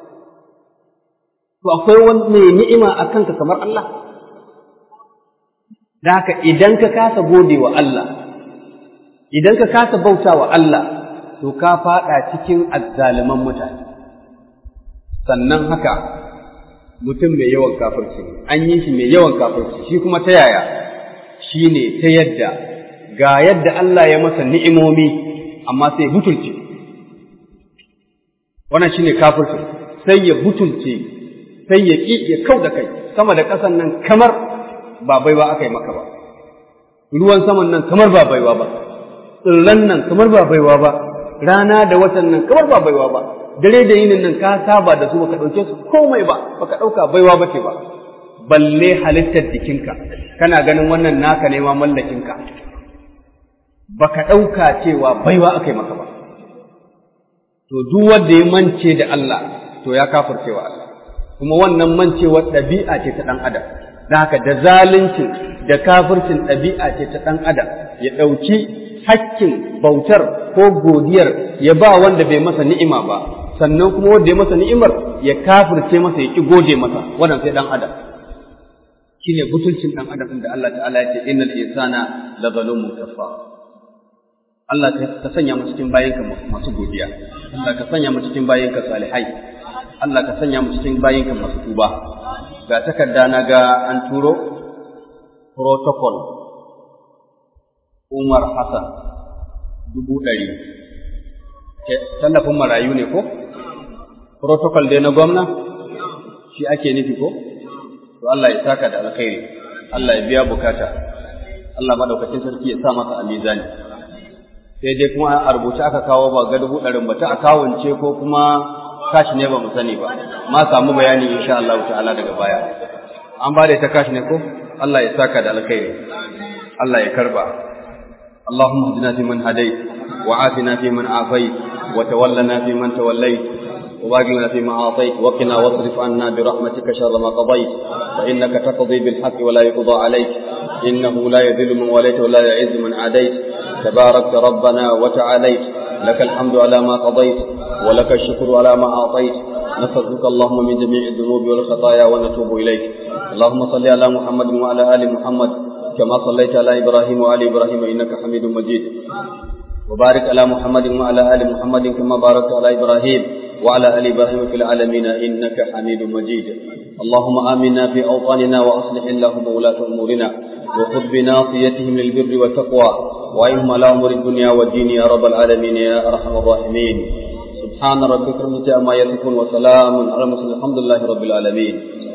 to akwai wani mai ni'ima a kanka kamar Allah da haka idan ka kasa gode wa Allah idan ka kasa bauta wa Allah to ka faɗa cikin azzaliman mutane sannan haka mutum mai yawan kafirci an yi shi mai yawan kafirci shi kuma ta yaya shi ne ta yadda ga yadda Allah ya masa ni'imomi amma sai butulce wannan shi ne kafirci sai ya butulce sai ya ƙi ya kau da kai sama da ƙasan nan kamar ba baiwa aka yi maka ba ruwan saman nan kamar ba baiwa ba tsirran nan kamar ba baiwa ba rana da watan nan kamar ba baiwa ba dare da yinin nan ka saba da su baka ɗauke su komai ba baka ɗauka baiwa bace ba balle halittar jikinka kana ganin wannan naka ne ma mallakinka baka ɗauka cewa baiwa aka yi maka ba to duk wanda ya mance da Allah to ya kafircewa Allah kuma wannan mancewar ɗabi'a ce ta ɗan adam da haka da zaluncin da kafircin ɗabi'a ce ta ɗan adam ya ɗauki hakkin bautar ko godiyar ya ba wanda bai masa ni'ima ba sannan kuma wanda ya masa ni'imar ya kafirce masa ya ki gode masa wannan sai dan adam shine butulcin dan adam da Allah ta'ala ya ce innal insana la zalumun kafar Allah ka sanya mu cikin bayinka masu godiya Allah ka sanya mu cikin bayinka salihai Allah ka sanya mu cikin bayinka masu tuba ga takarda na ga an turo protocol Umar Hassan dubu ɗari. Tallafin marayu ne ko? Protocol dai na gwamna? Shi ake nufi ko? To Allah ya saka da alkhairi, Allah ya biya bukata, Allah maɗaukacin sarki ya sa masa a mizani. Sai dai kuma a rubuce aka kawo ba ga dubu ɗarin ba ta akawance ko kuma kashi ne ba mu sani ba, ma samu bayani insha Allah ta'ala daga baya. An ba da ta kashi ne ko? Allah ya saka da alkhairi, Allah ya karba. اللهم اهدنا فيمن هديت وعافنا فيمن عافيت وتولنا فيمن توليت وباقنا فيما أعطيت وقنا واصرف عنا برحمتك شر ما قضيت فإنك تقضي بالحق ولا يقضى عليك إنه لا يذل من وليت ولا يعز من عاديت تباركت ربنا وتعاليت لك الحمد على ما قضيت ولك الشكر على ما أعطيت نستغفرك اللهم من جميع الذنوب والخطايا ونتوب إليك اللهم صل على محمد وعلى آل محمد كما صليت على إبراهيم وعلى إبراهيم إنك حميد مجيد وبارك على محمد وعلى آل محمد كما باركت على إبراهيم وعلى آل إبراهيم في العالمين إنك حميد مجيد اللهم آمنا في أوطاننا وأصلح اللهم ولاة أمورنا وخذ بناصيتهم للبر والتقوى وإنهم على أمور الدنيا والدين يا رب العالمين يا أرحم الراحمين سبحان ربك رب العزة عما يصفون وسلام على المرسلين الحمد لله رب العالمين